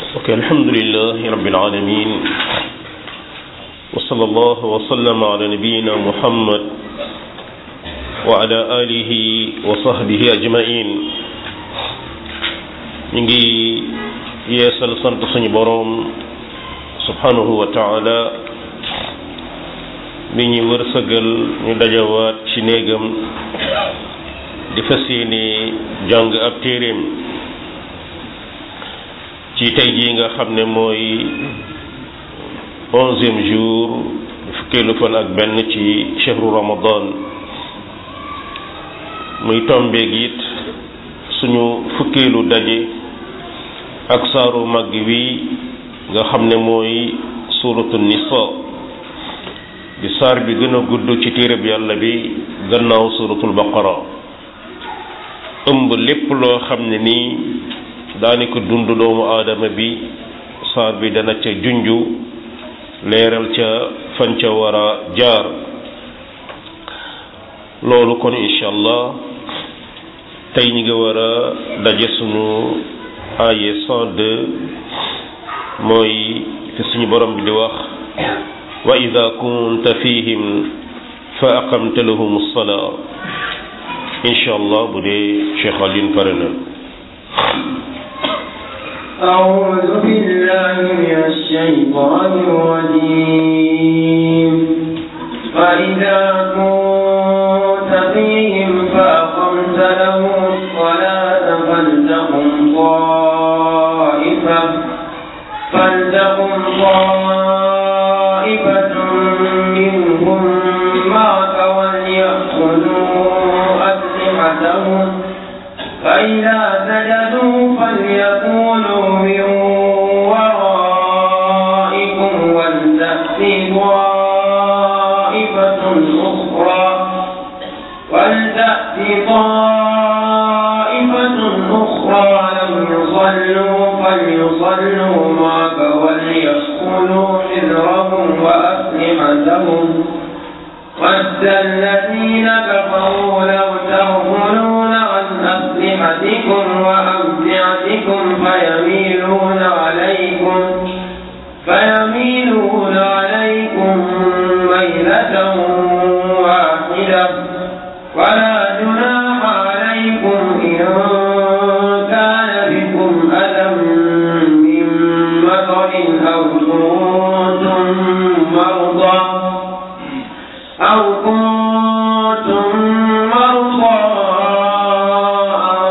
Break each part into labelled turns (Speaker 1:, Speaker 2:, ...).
Speaker 1: ok alhamdulilah rabbil alamin wa sallallahu wa sallama ala nabiyina muhammad wa ala alihi wa sahbihi ajmain ñu ngi yeesal sant suñu boroom subhanahu wa taala bi ñu wërsëgal ñu dajawaat ci néegam di fas yéene jàng ab téeréem ci tey jii nga xam ne mooy onzième jour fukkeelu fan ak benn ci chehru ramadan muy tombeeg it suñu fukkeelu daje ak saaru mag wi nga xam ne mooy suratu nisa di saar bi gën a gudd ci téereb yàlla bi gannaaw suratul baqara ëmb lépp loo xam ne nii daanaka dund doomu aadama bi saar bi dana ca junju leeral ca fan ca war a jaar loolu kon incha allah tey ñi nga war a daje sunu aaye 102 mooy fi suñu borom bi di wax wa ida kunta fihim fa aqamta lahum salaa incha allah bu dee Cheikh Alioune pare na
Speaker 2: أعوذ بالله من الشيطان الرجيم فإذا كنت فيهم فأقمت لهم الصلاة فلتقم طائفة فلتقم طائفة منهم معك وليأخذوا أسلحتهم فإذا سجدوا فليكونوا من ورائكم ولتأت طائفة أخرى ولتأت طائفة أخرى لم يصلوا فليصلوا معك وليأخذوا حذرهم وأسلحتهم ود الذين كفروا لو تغفلون عن أسلحتكم وأمتعتكم فيميلون عليكم فيميلون عليكم ميلة واحدة ولا جناح عليكم إن كان بكم أذى من مطر أو كنتم مرضى أو كنتم مرضى أن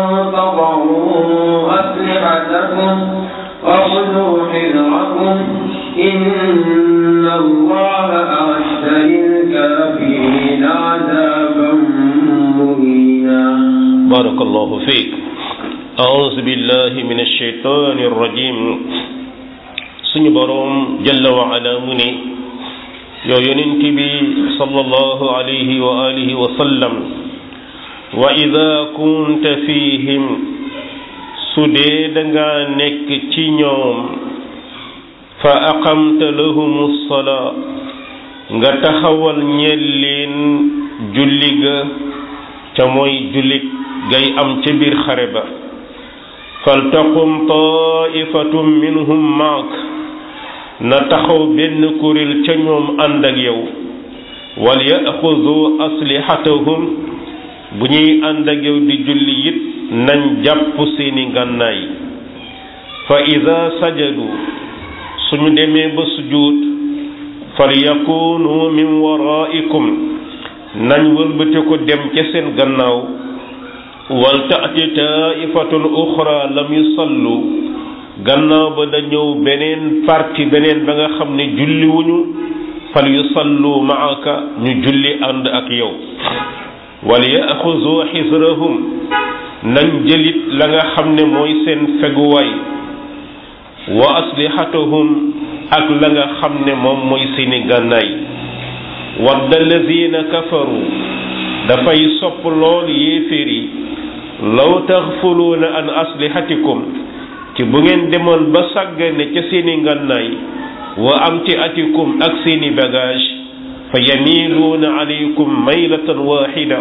Speaker 2: تضعوا أسلحتكم وخذوا حذركم إن الله أعد للكافرين عذابا مهينا
Speaker 1: بارك الله فيك أعوذ بالله من الشيطان الرجيم suñu boroom jalla wa ala mu ne yow yonent bi sallallahu alayhi wa alihi wa sallam wa ida kunta fihim su dee danga nekk ci ñoom fa aqamta lahumu salaa nga taxawal ñeel leen julli ga ca mooy jullit gay am ca biir xare ba faltaqum taifatum minhum maak na taxaw benn kuréel ca ñoom ànd ak yow wal yaxudu aslihatahum bu ñuy ànd ak yow di julli it nañ jàpp seeni ngànnaay fa ida sajadu suñu demee ba sujud fal yakunu min waraikum nañ wëlbate ko dem ca seen gannaaw wal taati taifatun uxra lam yusallu gannaaw ba da ñëw beneen parti beneen ba nga xam ne julli wuñu fal yusallu maaka ñu julli ànd ak yow wal yaxuzu xisrahum nañ jëlit la nga xam ne mooy seen feguwaay wa aslihatahum ak la nga xam ne moom mooy seeni gànnaay wadda allazina kafaru dafay sopp lool yéeféer yi law taxfuluuna an aslihatikum ci bu ngeen demoon ba sàggane ca seeni ngànnaay wa amti atikum ak seeni bagage fa yamiluuna alaykum maylatan waxida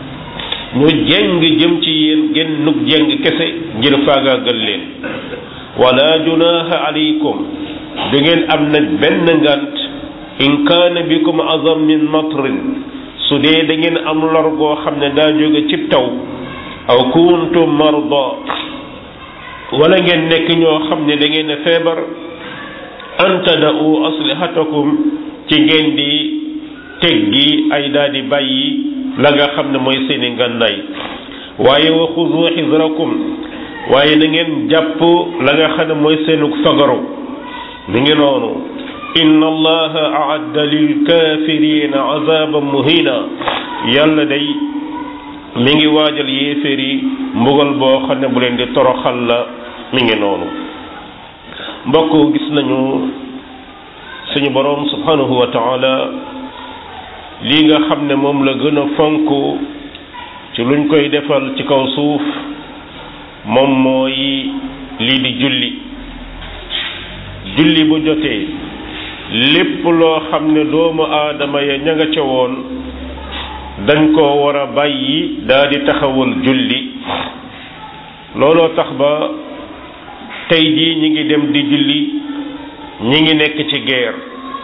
Speaker 1: ñu jeng jëm ci yéen genn nuk jeng kese ngir faagaagal leen wala junaha alaykum du ngeen am nag benn ngant in kaana bikum azam min matrin su dee da ngeen am lor goo xam ne daa jóge cib taw aw kuntum marda wala ngeen nekk ñoo xam ne da ngeen a feebar an tada'u aslihatakum ci ngeen di teggi ay daal di bàyyi la nga xam ne mooy seeni ngànnaay waaye wa xuzu xisrakum waaye na ngeen jàpp la nga xam ne mooy seenu fagaru mi ngi noonu inna allaha aadda lil kafirina azaban muhina yàlla day mi ngi waajal yéeféer yi mbugal boo xam ne bu leen di toroxal la mi ngi noonu mbokk gis nañu suñu boroom subhanahu wa taala lii nga xam ne moom la gën a fonk ci luñ koy defal ci kaw suuf moom mooy lii di julli julli bu jotee lépp loo xam ne doomu aadama ya ña nga ca woon dañ koo war a bàyyi daa di taxawal julli looloo tax ba tey jii ñi ngi dem di julli ñi ngi nekk ci guerre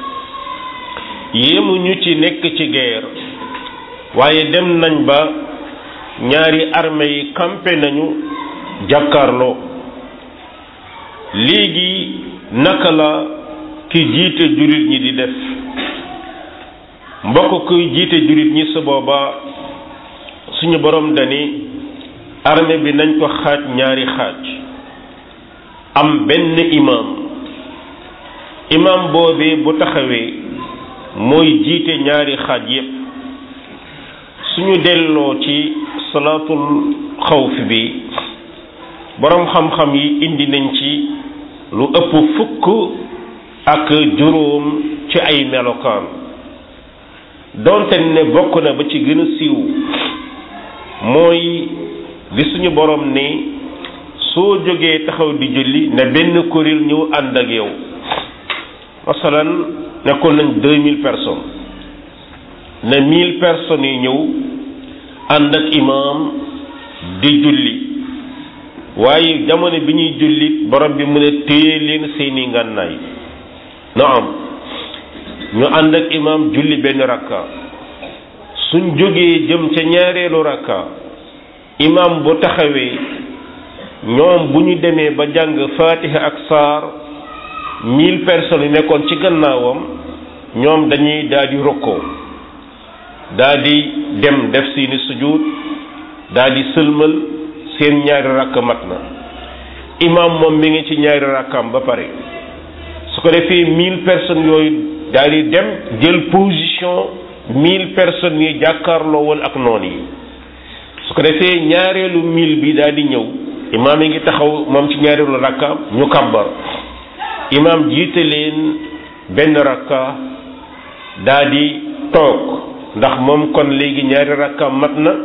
Speaker 1: yéemuñu ci nekk ci guerre waaye dem nañ ba ñaari armée yi campé nañu jàkkaarloo léegi naka la ki jiite jullit ñi di def mbokk kuy jiite jullit ñi su booba suñu borom dani armée bi nañ ko xaaj ñaari xaaj am benn imam imam boobee bu taxawee mooy jiite ñaari xaaj yépp suñu delloo ci salaatul xawf bi boroom xam-xam yi indi nañ ci lu ëpp fukk ak juróom ci ay melokaan donte ne bokk na ba ci gën a siiw mooy li suñu borom ni soo jógee taxaw di julli ne benn kuréel ñëw ànd ak yow masalan nekkoon nañ deux mille personnes ne mille personnes yi ñëw ànd ak imaam di julli waaye jamono bi ñuy julli borom bi mu ne téye leen seeni ngànnaay na am ñu ànd ak imaam julli benn rakka suñ jógee jëm ca ñaareelu rakka imaam bu taxawee ñoom bu ñu demee ba jàng fatiha ak saar mille personnes yi nekkoon ci gannaawam ñoom dañuy daal di rokkoo daal di dem def seeni sujud daal di sëlmal seen ñaari rakk mat na imaam moom mi ngi ci ñaari rakkaam ba pare su ko defee mille personnes yooyu daal di dem jël position mille personnes yi jàkkaarloo woon ak noon yi su ko defee ñaareelu mille bi daal di ñëw imaam yi ngi taxaw moom ci ñaareelu rakkaam ñu kàbbar imaam jiite leen benn rakka daal di toog ndax moom kon léegi ñaari rakkaam mat na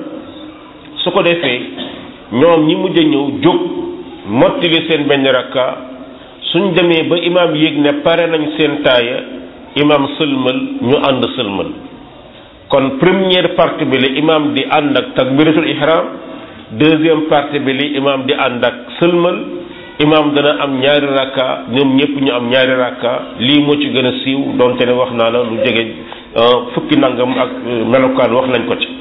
Speaker 1: su ko defee ñoom ñi mujj a ñëw jóg mottali seen benn rakka suñ demee ba imaam yéeg ne pare nañ seen taaya imaam sëlmal ñu ànd sëlmal kon première partie bi la imaam di ànd ak takbiratul ihram deuxième partie bi li imaam di ànd ak sëlmal imaam dana am ñaari rakka ñoom ñëpp ñu am ñaari rakka lii moo ci gën a siiw donte ne wax naa la lu jege fukki nangam ak melokaan wax nañ ko ci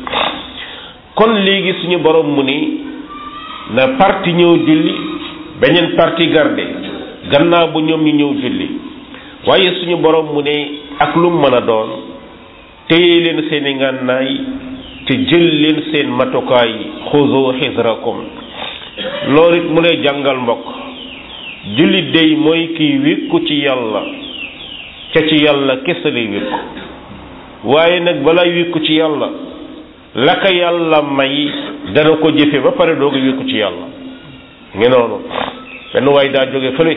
Speaker 1: kon léegi suñu borom mu ni na parti ñëw julli beneen parti garde gannaaw bu ñoom ñu ñëw julli waaye suñu borom mu ne ak lu mën a doon téye leen seeni ngànnaay te jël leen seen matukaay xuzu xisrakum loolu it mu lay jàngal mbokk jullit dey mooy kiy wékku ci yàlla ca ci yàlla kese lay wékku waaye nag balay wékku ci yàlla la ko yàlla may dana ko jëfe ba pare doog a wékku ci yàlla ngi noonu benn waay daa jóge fële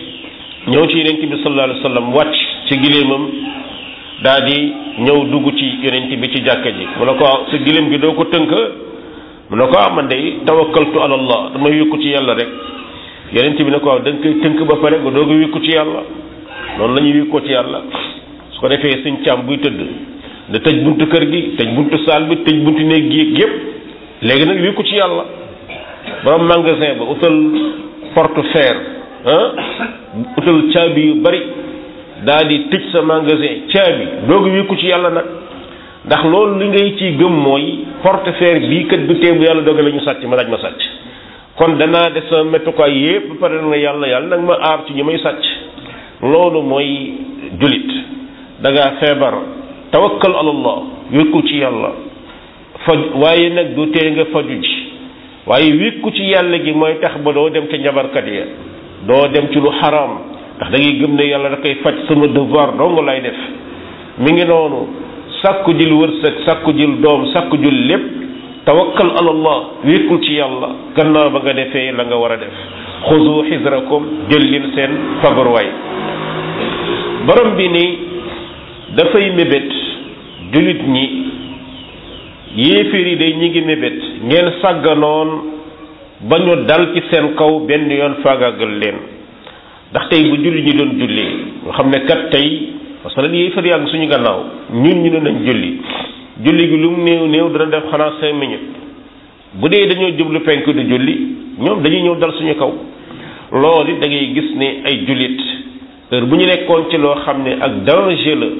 Speaker 1: ñëw ci yonent bi sallallahu alayhi wa sallam wàcc ci gileemam daa di ñëw dugg ci yonent bi ci jàkka ji mu ne ko sa gileem gi doo ko tënk mu ne ko ah man de tawakkaltu ala allah damay wékku ci yàlla rek yonent bi ne ko da nga koy tënk ba pare nga doog a wékku ci yàlla noonu la ñuy wékkoo ci yàlla su ko defee suñ càmm buy tëdd da tëj buntu kër gi tëj buntu saal bi tëj buntu néeg gi yépp léegi nag wékku ci yàlla borom magasin ba utal porte fer ah utal caabi yu bari daal di tëj sa magasin caabi doogu wékku ci yàlla nag ndax loolu li ngay ciy gëm mooy portefeuille bii kat du teebu yàlla doge la ñu sàcc ma laaj ma sàcc kon danaa def sama mettukaay yépp ba pare na yàlla yàlla nag ma aar ci ñi may sàcc loolu mooy julit da ngaa feebar tawakkal alallah wékku ci yàlla faj waaye nag du tee nga faju ji waaye wékku ci yàlla gi mooy tax ba doo dem ca njabarkat ya doo dem ci lu xaraam ndax da ngay gëm ne yàlla da koy faj sama devoir dong lay def mi ngi noonu sàkku jël wërsëg sàkku jël doom sàkku jël lépp tawakkal alallah wékkul ci yàlla gannaaw ba nga defee la nga war a def xuzu xisrakum jël leen seen fagaruwaay borom bi ni dafay mébét jullit ñi yéeféer yi day ñi ngi mébét ngeen sàgganoon ba ñu dal ci seen kaw benn yoon faagaagal leen ndax tey bu julli ñi doon julli nga xam ne kat tey parce que lan yéeféer yàgg suñu gannaaw ñun ñu ne nañ julli julli gi lu mu néew néew dana def xanaa cinq minutes bu dee dañoo jublu penk du julli ñoom dañuy ñëw dal suñu kaw loolu it da ngay gis ne ay jullit heure bu ñu nekkoon ci loo xam ne ak danger la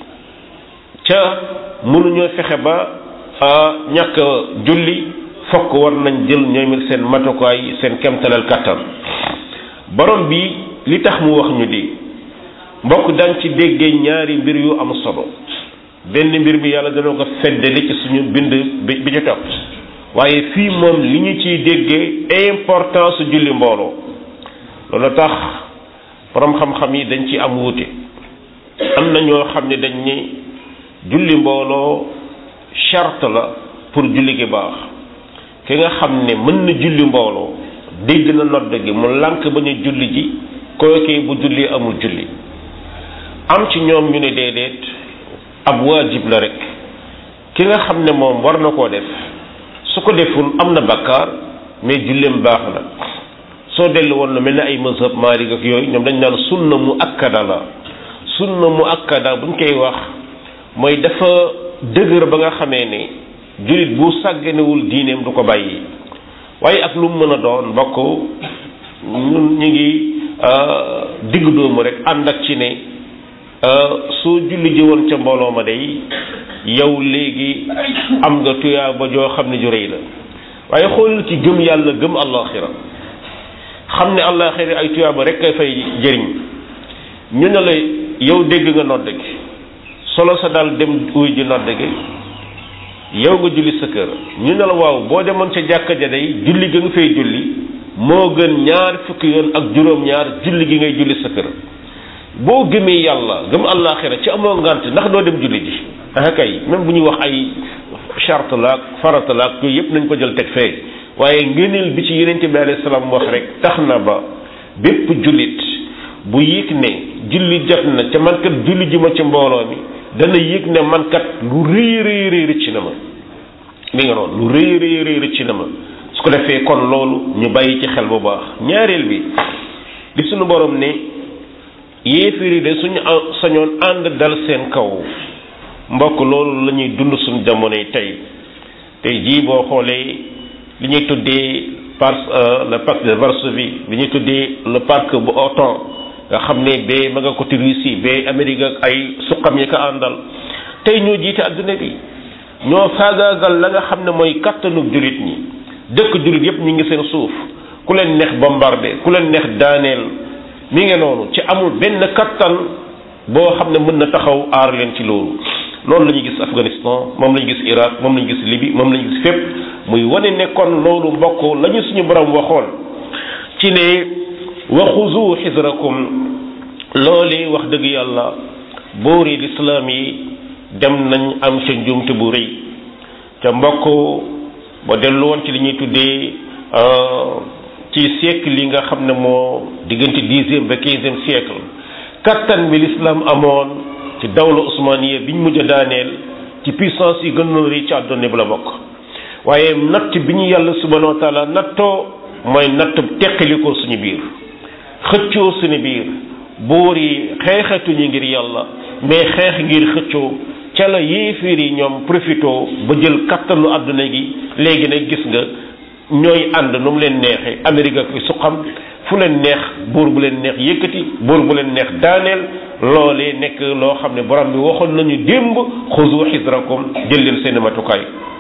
Speaker 1: ca mënuñoo fexe ba ñàkk julli fokk war nañ jël ñoom it seen matukaay seen kemtalal kattan borom bi li tax mu wax ñu di mbokk daan ci déggee ñaari mbir yu am solo benn mbir bi yàlla dana ko feddali ci suñu bind bi bi ci topp waaye fii moom li ñu ciy déggee importance su julli mbooloo loolu tax borom xam-xam yi dañ ci am wuute am na ñoo xam ne dañ ni julli mbooloo charte la pour julli gi baax ki nga xam ne mën na julli mbooloo dégg na nodd gi mu lànk ba ñu julli ji kookee bu julli amul julli am ci ñoom ñu ne déedéet ab waajib la rek ki nga xam ne moom war na koo def su ko deful am na bakkaar mais julleem baax na soo dellu woon na mel ne ay mazhab Maalik ak yooyu ñoom dañ naan sunna mu akkada la sunna mu akkada buñ koy wax mooy dafa dëgër ba nga xamee ne jullit bu sàgganewul diineem du ko bàyyi waaye ak lu mu mën a doon mbokk ñun ñu ngi digg doomu rek ànd ak ci ne soo julli ji woon ca mbooloo ma day yow léegi am nga tuyaa ba joo xam ne ju rëy la waaye xoolal ci gëm yàlla gëm àllaaxira xam ne àllaaxira ay tuyaa ba rek kay fay jëriñ ñu ne la yow dégg nga nodd gi solo sa daal dem uy ji nodd gi yow nga julli sa kër ñu ne la waaw boo demoon ca jàkka ja day julli ga nga fay julli moo gën ñaar fukki yoon ak juróom-ñaar julli gi ngay julli sa kër boo gëmee yàlla gëm àllaaxira ci amoo ngant ndax doo dem julli ji ah kay même bu ñuy wax ay charte la ak farata la ak yooyu yëpp nañ ko jël teg fee waaye ngëneel bi ci yenente bi alayhi salaam wax rek tax na ba bépp jullit bu yëg ne julli jot na ca man kat julli ji ma ci mbooloo mi dana yëg ne man kat lu rëy rëy rëy rëcc na ma mi nga noonu lu rëy rëy rëy rëcc na ma su ko defee kon loolu ñu bàyyi ci xel bu baax ñaareel bi li suñu borom ne yéefiri de suñu sañoon ànd dal seen kaw mbokk loolu la ñuy dund suñu jamono yi tey tey jii boo xoolee li ñuy tuddee par le pacte de Varsovie li ñuy tuddee le parc bu OTAN nga xam ne bee ma nga côté Russie bee Amérique ak ay suqam yi ko àndal tey ñoo jiite adduna bi ñoo faagaagal la nga xam ne mooy kattanu jullit ñi dëkk jullit yépp ñu ngi seen suuf ku leen neex bombardé ku leen neex daaneel mi ngi noonu ci amul benn kattan boo xam ne mën na taxaw aar leen ci loolu loolu la ñuy gis Afghanistan moom la ñu gis Irak moom la ñu gis Libye moom la ñu gis fépp muy wane ne kon loolu mbokk la ñu suñu borom waxoon ci ne waxuzu xisrakum loolu wax dëgg yàlla boori lislaam yi dem nañ am ca njuumte bu rëy ca mbokk ba dellu woon ci li ñuy tuddee ci siècle yi nga xam ne moo diggante dixième ba quinzième siècle kattan bi l'islam amoon ci dawla osmaniya biñ mujj a daaneel ci puissance yi gën a rëy ci àdduna bi la bokk waaye natt bi ñu yàlla subhanahu wa taala nattoo mooy natt teqalikoo suñu biir xëccoo suñu biir buur yi xeexatuñu ngir yàlla mais xeex ngir xëccoo ca la yéeféer yi ñoom profito ba jël kattanu àdduna gi léegi nag gis nga ñooy ànd nu mu leen neexee Amérique ak fi su xam fu leen neex buur bu leen neex yëkkati buur bu leen neex daaneel loolee nekk loo xam ne borom bi waxoon nañu démb xuzu xisrakum jël leen seen matukaay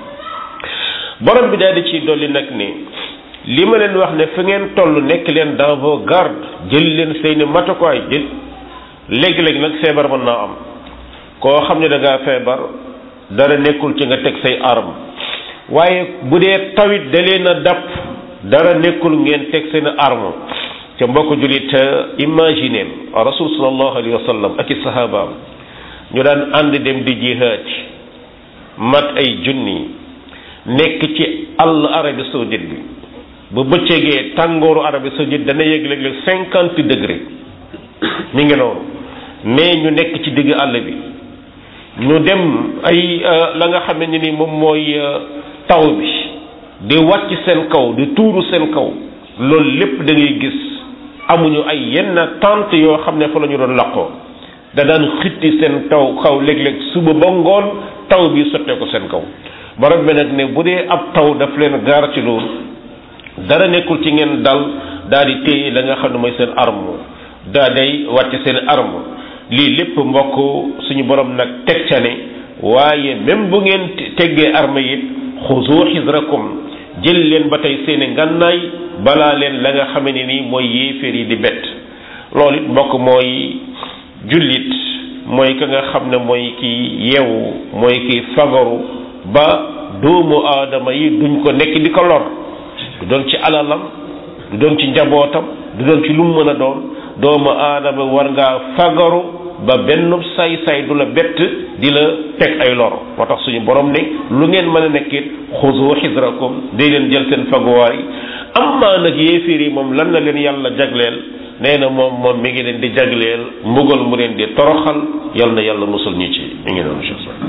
Speaker 1: borom bi daal di ciy dolli nag ni li ma leen wax ne fi ngeen toll nekk leen dans vos gardes jël leen seeni matukaay jël léegi-léegi nag feebar mën naa am koo xam ne da ngaa feebar dara nekkul ci nga teg say arme waaye bu dee tawit da leen a dàpp dara nekkul ngeen teg seen arme ca mbokk jullit imaginer rasul sallallahu alayhi wa sallam ak i sahabaam ñu daan ànd dem di jihaad mat ay junni nekk ci àll Arabie saoudite bi bu bëccëgee tàngooru Arabie saoudite dana yëg léeg-léeg cinquante degré mi ngi noonu mais ñu nekk ci digg àll bi ñu dem ay la nga xam ne ni moom mooy taw bi di wàcc seen kaw di tuuru seen kaw loolu lépp da ngay gis amuñu ay yenn tente yoo xam ne fa la ñu doon laqoo da daan xitti seen taw kaw léeg-léeg suba ba ngoon taw bi sottee ko seen kaw borom bi nag ne bu dee ab taw daf leen gaar ci loolu dara nekkul ci ngeen dal daal di téye la nga xam ne mooy seen arme daa day wàcc seen arme lii lépp mbokk suñu borom nag teg ca ne waaye même bu ngeen teggee arme it xuzu xisrakum jël leen ba tey seeni ngànnaay balaa leen la nga xame ne nii mooy yéeféer yi di bett loolu it mbokk mooy jullit mooy ka nga xam ne mooy ki yeewu mooy ki fagaru ba doomu aadama yi duñ ko nekk di ko lor du doon ci alalam du doon ci njabootam du doon ci lu mu mën a doon doomu aadama war ngaa fagaru ba benn say-say du la bett di la teg ay lor moo tax suñu borom ne lu ngeen mën a nekkit xuzu xisrakum day leen jël seen faguwaay amma nag yéeféer yi moom lan la leen yàlla jagleel nee na moom moom mi ngi leen di jagleel mbugal mu leen di toroxal yal na yàlla musul ñu ci mi ngi noonu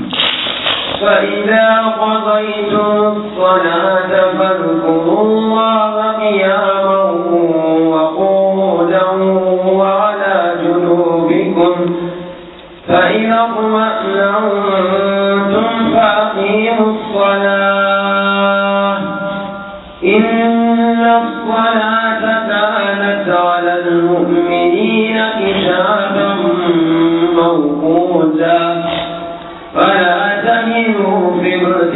Speaker 2: فإذا قضيتم الصلاة فاذكروا الله قياما وقعودا وعلى جنوبكم فإذا اطمأننتم فأقيموا الصلاة إن الصلاة كانت على المؤمنين كتابا موقوتا فلا تهنوا في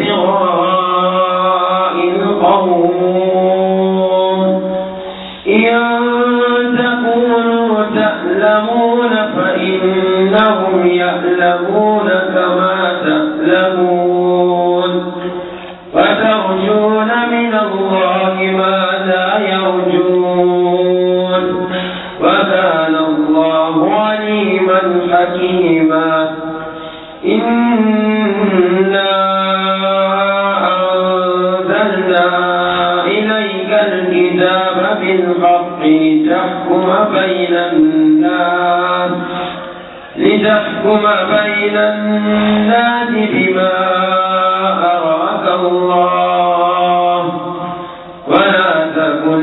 Speaker 2: ابتغاء القوم إن تكونوا تألمون فإنهم يألمون كما تألمون فترجون من الله ما لا يرجون وكان الله عليما حكيما إنا أنزلنا إليك الكتاب بالحق لتحكم بين الناس لتحكم بين الناس بما أراك الله ولا تكن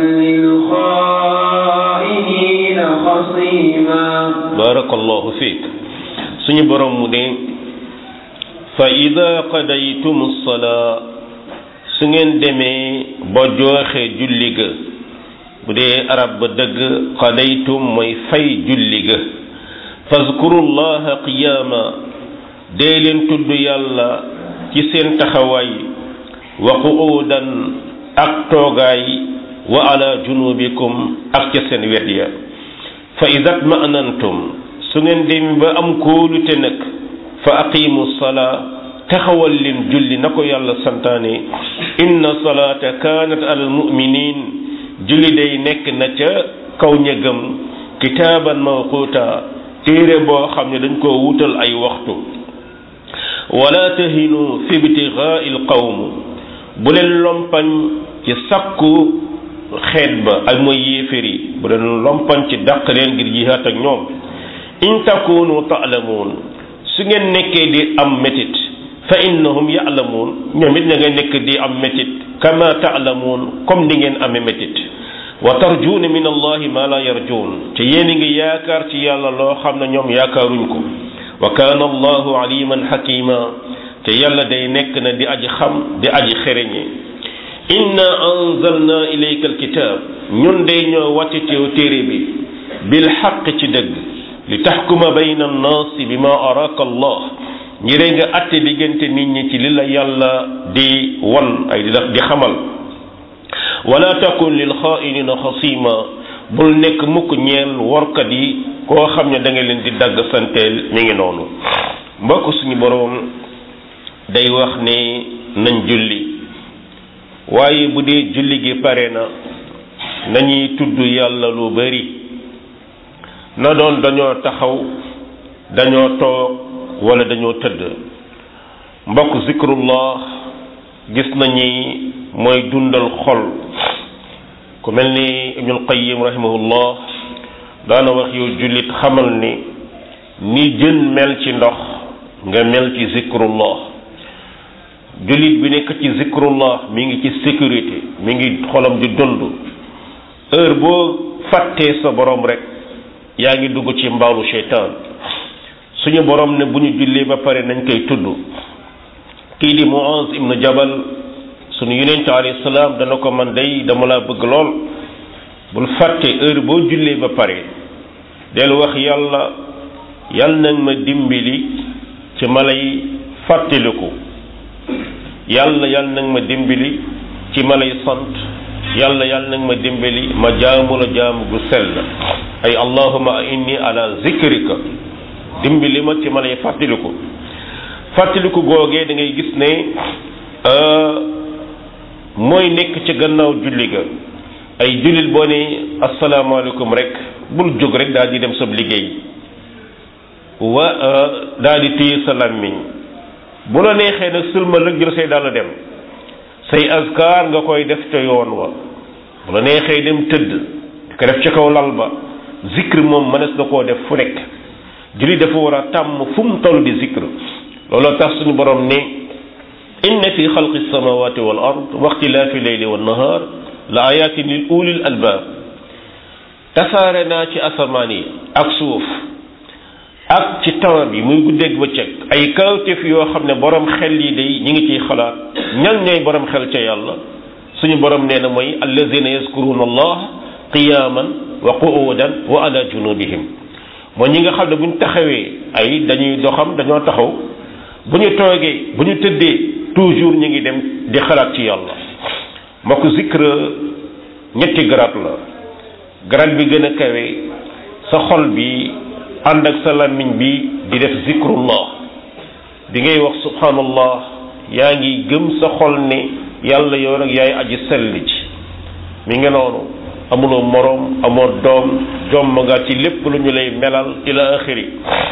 Speaker 2: للخائنين خصيما
Speaker 1: barakallahu fiik suñu borom mu ne fa ida qadaytum salaa su ngeen demee ba jooxe julli ga bu dee arab ba dëgg qadaytum mooy fay julli ga fazkurullaha qiyaama dee leen tudd yàlla ci seen taxawaay wa qu'uudan ak toogaay wa ala junubikum ak ca seen wet ya fa ida tma'nantum su ngeen dem ba am kóolute nag fa aqimu salaa taxawal leen julli na ko yàlla santaane inna salaata kaanat alal muminin julli day nekk na ca kaw ñëgam kitaaban mawquuta téere boo xam ne dañ koo wutal ay waxtu wala tahinu fi ibtigaai lqawm bu leen lompañ ci sakku xeet ba ak mooy yéefér yi bu leen lompañ ci dàq leen ngir jihaat ak ñoom in takunu taalamuun su ngeen nekkee di am métit fa innahum yaalamuun ñoom it na nga nekk di am métit kama taalamuun comme ni ngeen amee métit wa tarjuuna min allahi ma la yarjuun te yéen a ngi yaakaar ci yàlla loo xam ne ñoom yaakaaruñ ko wa kaana allahu aliman xakima te yàlla day nekk na di aji xam di aji xereñe inna anzalna ilayka alkitab ñun de ñoo wàcce teew téere bi bil xaq ci dëgg li taxkuma bayna annaasi bi ma araka allah ngir nga atte diggante nit ñi ci li la yàlla di wan ay di xamal wala takun lil xaainina xasima bul nekk mukk ñeel workat yi koo xam ne da nga leen di dagg santeel mi ngi noonu mbokk suñu boroom day wax ne nañ julli waaye bu dee julli gi pare na nañuy tudd yàlla lu bari na doon dañoo taxaw dañoo toog wala dañoo tëdd mbokk zikrullah gis nañu mooy dundal xol ku mel ni ibnul qayyim rahimahullah daana wax yow jullit xamal ni ni jën mel ci ndox nga mel ci zikrullah jullit bi nekk ci zikrullah mi ngi ci sécurité mi ngi xolam di dund heure boo fàttee sa borom rek yaa ngi dugg ci mbaalu seytaan suñu borom ne bu ñu jullee ba pare nañ koy tudd kii di Muaz ibnu Jabal suñu yonente alayhi salaam dana ko man day dama laa bëgg lool bul fàtte heure boo jullee ba pare del wax yàlla yàlla nag ma dimbali ci ma lay fàttaliku yàlla yàlla nag ma dimbali ci ma lay sant yàlla yàlla nag ma dimbali ma jaamu la jaamu gu sell ay allahuma inni ala zikrika dimbali ma ci ma lay fàttaliku fàttaliku googee da ngay gis ne mooy nekk ci gannaaw julli ga ay jullit boo ne asalaamaaleykum rek bul jóg rek daal di dem sab liggéey wa daal di téye sa làmmiñ bu la neexee nag sëlmal rek jël say dàll dem say azkar nga koy def ca yoon wa bu la neexee dem tëdd di ko def ca kaw lal ba zikr moom mënees na koo def fu nekk jullit dafa war a tàmm fu mu toll di zikr looloo tax suñu borom ne inna fi xalqi samawati wal ard wa ixtilaafi leyli wa nahar la ayatin lil ulil albaab tasaare naa ci asamaan yi ak suuf ak ci temps bi muy guddeeg bëccëg ay kawtéef yoo xam ne borom xel yi day ñi ngi ciy xalaat ñan ñooy borom xel ca yàlla suñu borom nee na mooy allazina yazkuruna allah qiyaman wa qu'udan wa ala junubihim mooy ñi nga xam ne bu ñu taxawee ay dañuy doxam dañoo taxaw bu ñu toogee bu ñu tëddee toujours ñu ngi dem di xalaat ci yàlla mbokk zikr ñetti garab la garab bi gën a kawe sa xol bi ànd ak sa làmmiñ bi di def zikrullah bi ngay wax subhanallah yaa ngi gëm sa xol ne yàlla yow nag yaay aji sell ci mi ngi noonu amuloo moroom amoo doom jomm nga ci lépp lu ñu lay melal ila axiri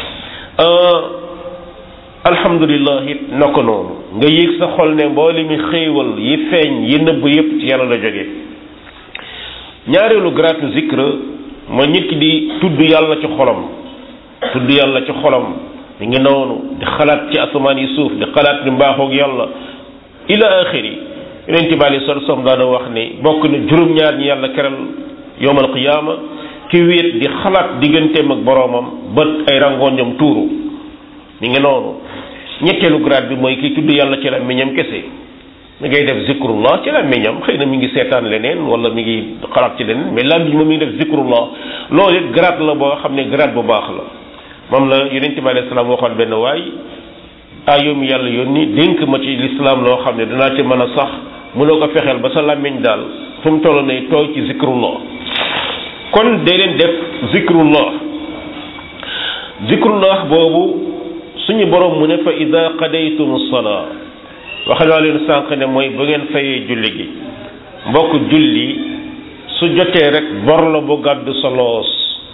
Speaker 1: alhamdulillah it na ko noonu nga yéeg sa xol ne mboole mi xéewal yi feeñ yi nëbb yépp ci yàlla la jóge ñaareelu gratu zikr mooy nit ki di tudd yàlla ci xolam tudd yàlla ci xolam mi ngi noonu di xalaat ci asamaan yi suuf di xalaat ni mbaaxoog yàlla ila axiri yeneen ci bàyyi sol som daana wax ne bokk na juróom-ñaar ñi yàlla keral yowmal qiyaama ki wéet di xalaat digganteem ak boroomam bët ay rangoñam tuuru mi ngi noonu ñetteelu grade bi mooy kii tudd yàlla ci làmmiñam kese mi ngay def zikrullah ci làmmiñam xëy na mi ngi seetaan leneen wala mi ngi xalaat ci leneen mais làmmiñ moom mi ngi def zikrullah loolu it grade la boo xam ne grade bu baax la moom la yonent bi alayhi salaam waxoon benn waay ah yow mi yàlla yónni dénk ma ci lislaam loo xam ne danaa ci mën a sax mënoo ko fexeel ba sa làmmiñ daal fu mu toll nay tooy ci zikrullah kon dee leen def zikrullah zikrullah boobu suñu borom mu ne fa ida qadaytum salaa wax naa leen sànq ne mooy bu ngeen fayee julli gi mbokk julli su jotee rek bor la bu gàddu sa loos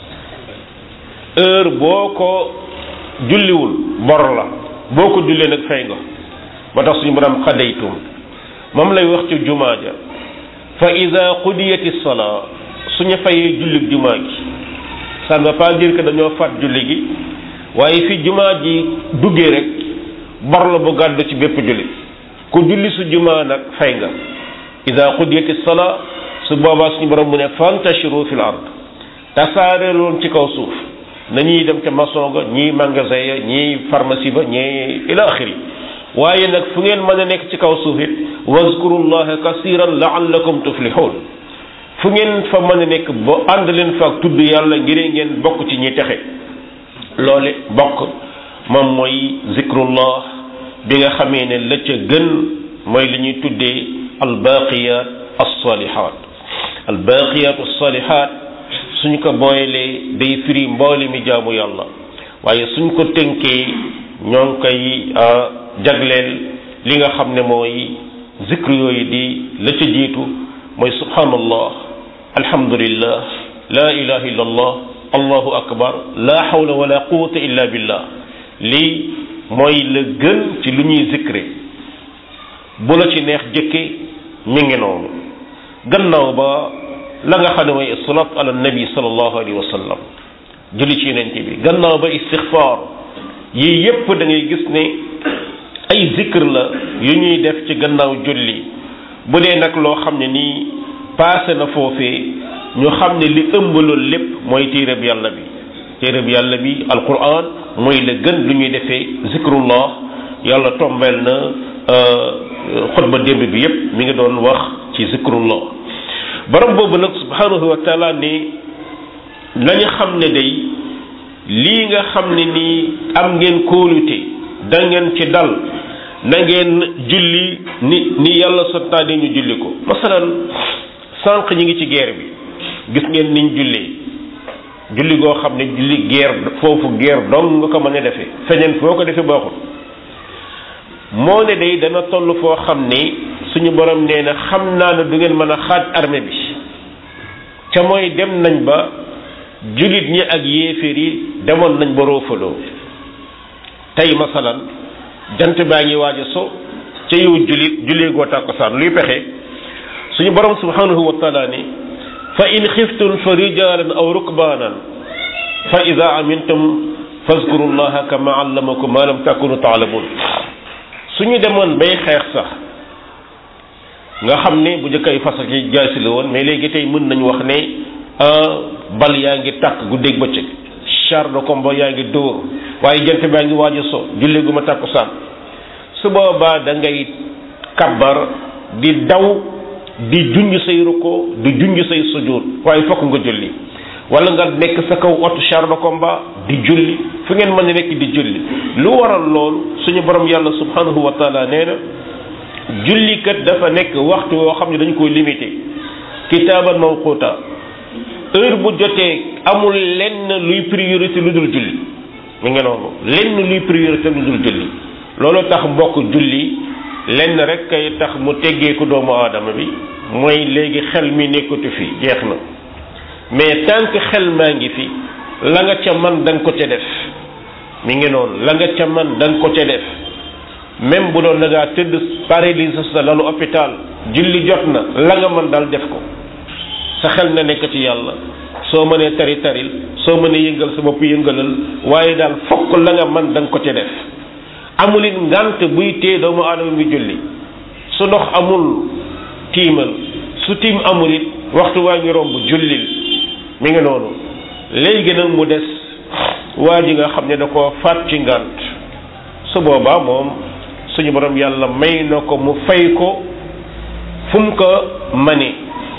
Speaker 1: heure boo ko julliwul bor la boo ko jullee nag fay nga ba tax suñu borom qadaytum moom lay wax ci jumaa ja fa ida qudiyati salaa suñu fayee jullig jumaa gi ça ne veut pas dire que dañoo faat julli gi waaye fi jumaa ji duggee rek bor la bu gàddu ci bépp julli ku julli su jumaa nag fay nga ida qudiyati salaa su boobaa suñu borom mu ne fantashiru fil ard tasaare loon ci kaw suuf nañuy dem ca maçon ga ñii magasin ya ñii pharmacie ba ñii ila axiri waaye nag fu ngeen mën a nekk ci kaw suuf it wazkurullaha kasiran laallakum tuflihun fu ngeen fa mën a nekk ba ànd leen fa ak tudd yàlla ngir ngeen bokk ci ñi texe loole bokk moom mooy zikrullah bi nga xamee ne la ca gën mooy li ñuy tuddee albaqiyat alsalihat albaqiyat alsalihat suñ ko booyalee day firi mboole mi jaamu yàlla waaye suñ ko tënkee ñoo ngi koy jagleel li nga xam ne mooy zikr yooyu di la ca jiitu mooy subhanallah alhamdulillah la ilaha illa allah allahu akbar la hawla wala quwwata illa billah lii mooy la gën ci lu ñuy zikre bu la ci neex jëkke mi ngi noonu gannaaw ba la nga xam ne mooy salat ala nabi sallallahu alayhi wa sallam julli ci yonent bi gannaaw ba istixfaar yii yépp da ngay gis ne ay zikr la yu ñuy def ci gannaaw julli bu dee nag loo xam ne nii paase na foofee ñu xam ne li ëmb loolu lépp mooy téereb yàlla bi téereb yàlla bi alquran mooy la gën lu ñuy defee zikrullah yàlla tombeel na xutba démb bi yépp mi ngi doon wax ci zikrullah borom boobu nag subhanahu wa taala ne nañu xam ne day lii nga xam ne nii am ngeen kóolute da ngeen ci dal na ngeen julli ni ni yàlla santaane ñu julli ko masalan sànq ñi ngi ci guerre bi gis ngeen niñ jullee julli goo xam ne julli guerre foofu guerre dong nga ko mën a defee feneen foo ko defee baaxul moo ne day dana toll foo xam ne suñu borom nee na xam naa ne du ngeen mën a xaaj armée bi ca mooy dem nañ ba jullit ñi ak yéeféer yi demoon nañ ba roofaloo tey masalan jant baa ngi waaj a so ca yow jullit jullee goo tàkkusaan luy pexe suñu borom subhanahu wa taala ne fa in xiftum fa rijalan aw rukbanan fa ida amintum fazkuru llaha kama allamakum ma lam takunu taalamun suñu demoon bay xeex sax nga xam ne bu njëkk ay fas ak jaasi la woon mais léegi tey mën nañu wax ne bal yaa ngi tàkk guddeeg bëccëg char de combat yaa ngi dóor waaye jant baa ngi waaj a so julli gu ma tàkkusaan su boobaa da ngay kabbar di daw di junj say ruko di junj say sujud waaye fokk nga julli wala nga nekk sa kaw oto char de combat di julli fu ngeen mën a nekk di julli lu waral loolu suñu borom yàlla subhanahu wa taala nee na jullikat dafa nekk waxtu woo xam ne dañu koy limité kitaaban mawquta heure bu jotee amul lenn luy priorité lu dul julli mi ngi noonu lenn luy priorité lu dul julli loolu tax mbokk julli lenn rek kay tax mu teggeeku doomu aadama bi mooy léegi xel mi nekkatu fi jeex na mais tant que xel maa ngi fi la nga ca man da nga ko ca def mi ngi noonu la nga ca man da nga ko ca def même bu doon da ngaa tëdd paralysé sa lalu hôpital julli jot na la nga mën daal def ko sa xel na nekk ci yàlla soo mënee tari taril soo mënee yëngal sa bopp yëngalal waaye daal fokk la nga mën da nga ko ca def amul it ngant buy tee doomu aadama bi julli su ndox amul tiimal su tiim amul it waxtu waa ngi romb jullil mi ngi noonu léegi nag mu des waa ji nga xam ne da koo faat ci ngant su boobaa moom suñu borom yàlla may na ko mu fay ko fu mu ko mane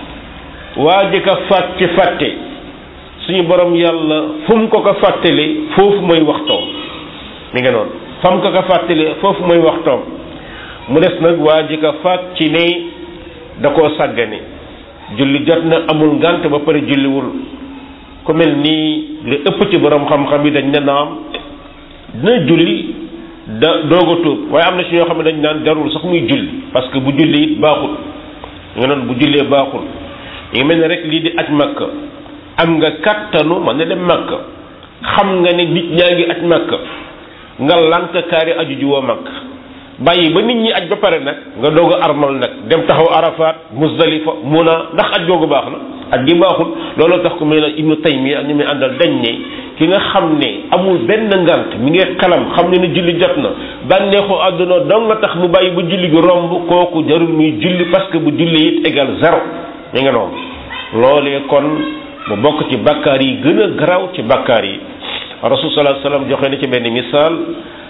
Speaker 1: waa ji ka faat ci fàtte suñu borom yàlla fu mu ko ko fàttali foofu mooy waxtoom mi ngi noonu fam ko ko fàttali foofu mooy waxtoom mu des nag waa ji ka faat ci ne da koo sàggane julli jot na amul ngant ba pare julliwul ku mel nii li ëpp ci borom xam-xam yi dañ ne naam dina julli da doog a tuub waaye am na ci ñoo xam ne dañ naan jarul sax muy julli parce que bu julli it baaxul nga noonu bu jullee baaxul ngi mel ne rek lii di aj makka am nga kattanu man na dem makka xam nga ne nit ñaa ngi aj makka nga lank kaari aju ji woo makka bàyyi ba nit ñi aj ba pare nag nga doog a armal nag dem taxaw arafat muzdalifa muna ndax aj googu baax na aj gi baaxul looloo tax ku mel ne ibnu taymiya ak ñu muy àndal dañ ne ki nga xam ne amul benn ngant mi ngi xalam xam ne ni julli jot na bànneexu àdduna dong nga tax mu bàyyi ba julli gi romb kooku jarul muy julli parce que bu julli it égal zéro mi nga noonu loolee kon mu bokk ci bakkaar yi gën a garaw ci bakkaar yi rasul sallallahu alayhi wasallam joxe na ci benn misaal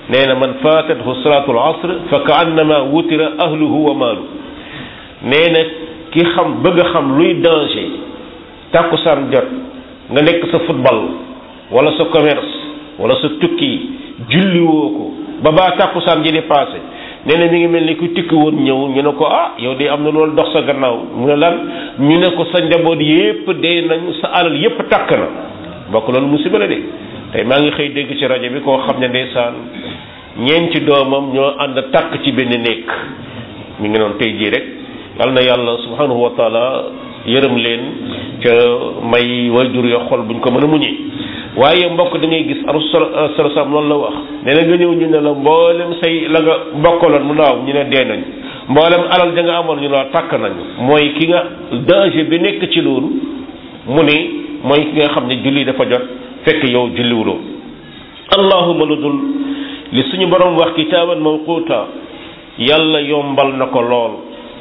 Speaker 1: nee na man fatathu salaatul asr fa ka annama wutira ahluhu wa maalu nee na ki xam bëgg a xam luy danger tàkkusaan jot nga nekk sa football wala sa commerce wala sa tukki julliwoo ko ba baa tàkkusaan ji di passé nee na mi ngi mel ni ku tukki woon ñëw ñu ne ko ah yow de am na loolu dox sa gannaaw mu ne lan ñu ne ko sa njaboot yépp dee nañ sa alal yépp takk na mbokk loolu musiba la de tey maa ngi xëy dégg ci rajo bi koo xam ne ndeysaan ñeenti doomam ñoo ànd takk ci benn néeg mi ngi noonu tey jii rek yal na yàlla subhanahu wa taala yërëm leen ca may wayjur yo xol buñ ko mën a muñee waaye mbokk da ngay gis rasul sam loolu la wax nee na nga ñëw ñu ne la mboolem say la nga bokkaloon mu naaw ñu ne dee nañ mboolem alal ja nga amoon ñu la takk nañu mooy ki nga danger bi nekk ci loolu mu ne mooy ki nga xam ne julli dafa jot fekk yow julliwuloo allahuma lu dul li suñu borom wax kitaaban mawquta yàlla yombal na ko lool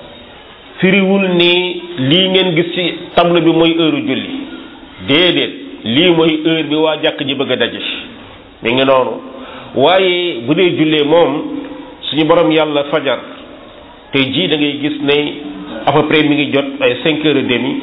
Speaker 1: firiwul ni lii ngeen gis ci table bi mooy heure julli déedéet lii mooy heure bi waa jàkk ji bëgg a daje mi ngi noonu waaye bu dee jullee moom suñu borom yàlla fajar tey jii da ngay gis ne à peu près mi ngi jot ay cinq heures et demi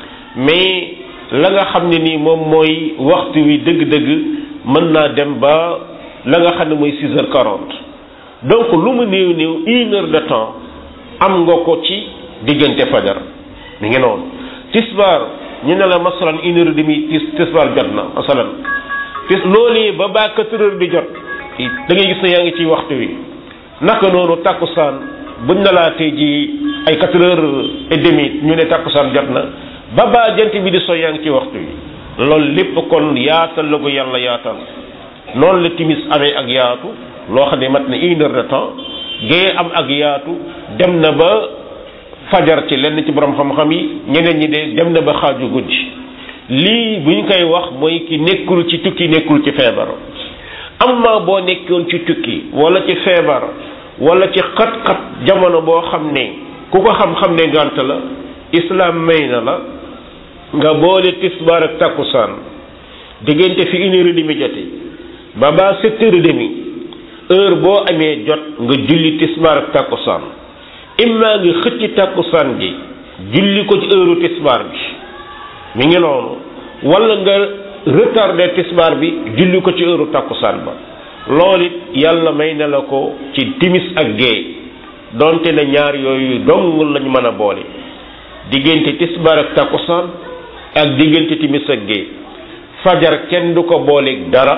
Speaker 1: mais la nga xam ne nii moom mooy waxtu wi dëgg-dëgg mën naa dem ba la nga xam ne mooy six heures quarante donc lu mu néew néew une heure de temps am nga ko ci diggante fajar mi ngi noonu tisbaar ñu ne la masalan une heure et demie tis tisbaar jot na masalan tis loolee ba ba quatre heures di jot da ngay gis ne yaa ngi ci waxtu wi naka noonu takkusaan buñ na laa tey ji ay quatre heures et demie ñu ne takkusaan jot na ba ba jant bi di so yaa ngi ci waxtu wi loolu lépp kon yaatal la ko yàlla yaatal noonu la timis amee ak yaatu loo xam ne mat na une heure de temps gée am ak yaatu dem na ba fajar ci lenn ci borom xam-xam yi ñeneen ñi de dem na ba xaaju guddi lii bu ñu koy wax mooy ki nekkul ci tukki nekkul ci feebar amma boo nekkoon ci tukki wala ci feebar wala ci xat-xat jamono boo xam ne ku ko xam-xam ne ngànt la islam may na la nga boole tisbaar ak takkusaan diggante fi une heure et demie jote ba ba sept heures et demie heure boo amee jot nga julli tisbaar ak takkusaan imma nga xëcc takkusaan gi julli ko ci heure tisbaar bi mi ngi noonu wala nga retardé tisbaar bi julli ko ci heure takkusaan ba loolu it yàlla may na la ko ci timis ak géey donte ne ñaar yooyu dong lañ mën a boole diggante tisbaar ak takkusaan ak diggante timis ak géey fajar kenn du ko booleeg dara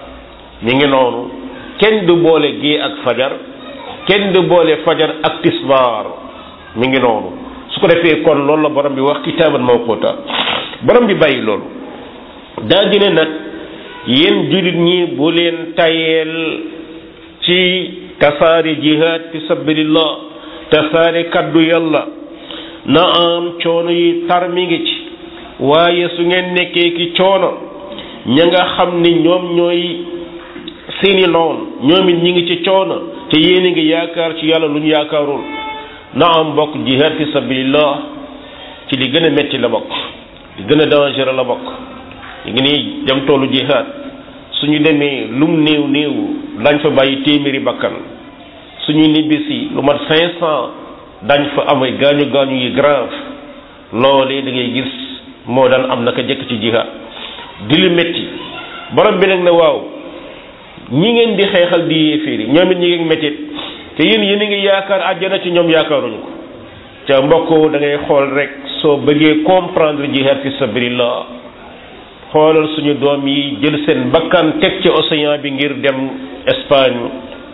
Speaker 1: mi ngi noonu kenn du boole géey ak fajar kenn du boole fajar ak tisbaar mi ngi noonu su ko defee kon loolu la borom bi wax kitaaban mawquta borom bi bàyyi loolu daa dina nag yéen jullit ñi bu leen tayeel ci tasaare jihaad fi sabilillah tasaare kaddu yàlla na am coono yi tar mi ngi ci waaye su ngeen nekkee ki coono ña nga xam ni ñoom ñooy seeni noon ñoom it ñi ngi ci coono te yéen a ngi yaakaar ci yàlla lu ñu yaakaarul na am bokk jihaad fi sabilillah ci li gën a metti la bokk li gën a dangereux la bokk ñu ngi nii dem toolu jihaad suñu demee lum néew néew dañ fa bàyyi téeméeri bakkan suñu nibbisi lu mat cinq cent dañ fa am ay gaañu gaañu yi grave loolee da ngay gis moo daan am naka jëkk ci jihaad di lu metti borom bi nag ne waaw ñi ngeen di xeexal di yéeféeri ñoom it ñi ngi mettit te yéen yéen a ngi yaakaar àjjana ci ñoom yaakaaruñu ko ca mbokk da ngay xool rek soo bëggee comprendre jihad fi sabilillah xoolal suñu doom yi jël seen bakkan teg ci océan bi ngir dem Espagne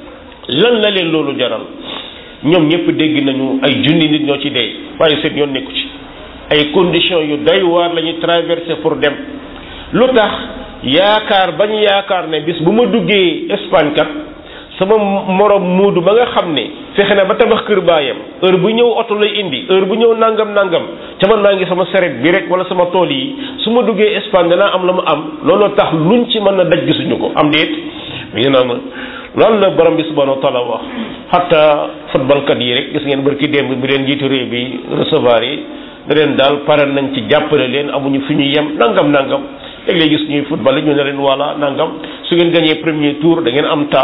Speaker 1: lan la leen loolu jaral ñoom ñëpp dégg nañu ay junni nit ñoo ci dee waaye seen yoon nekku ci ay conditions yu doy waar la ñu traversé pour dem lu tax yaakaar bañ yaakaar ne bis bu ma duggee Espagne kat sama morom muudu ba nga xam ne fexe na ba tabax kër baayam heure bu ñëw oto lay indi heure bu ñëw nangam nangam ca man naa ngi sama seret bi rek wala sama tool yi su ma duggee Espagne danaa am la mu am looloo tax luñ ci mën a daj gisuñu ko am déet mi ngi noonu loolu la borom bi subhanahu wa taala wax xatta footballkat yi rek gis ngeen barki démb bi leen jiitu réew bi recevoir yi da leen daal pare nañ ci jàppale leen amuñu fi ñu yem nangam nangam léeg-léeg gis ñuy football ñu ne leen voilà nangam su ngeen gagné premier tour da ngeen am ta su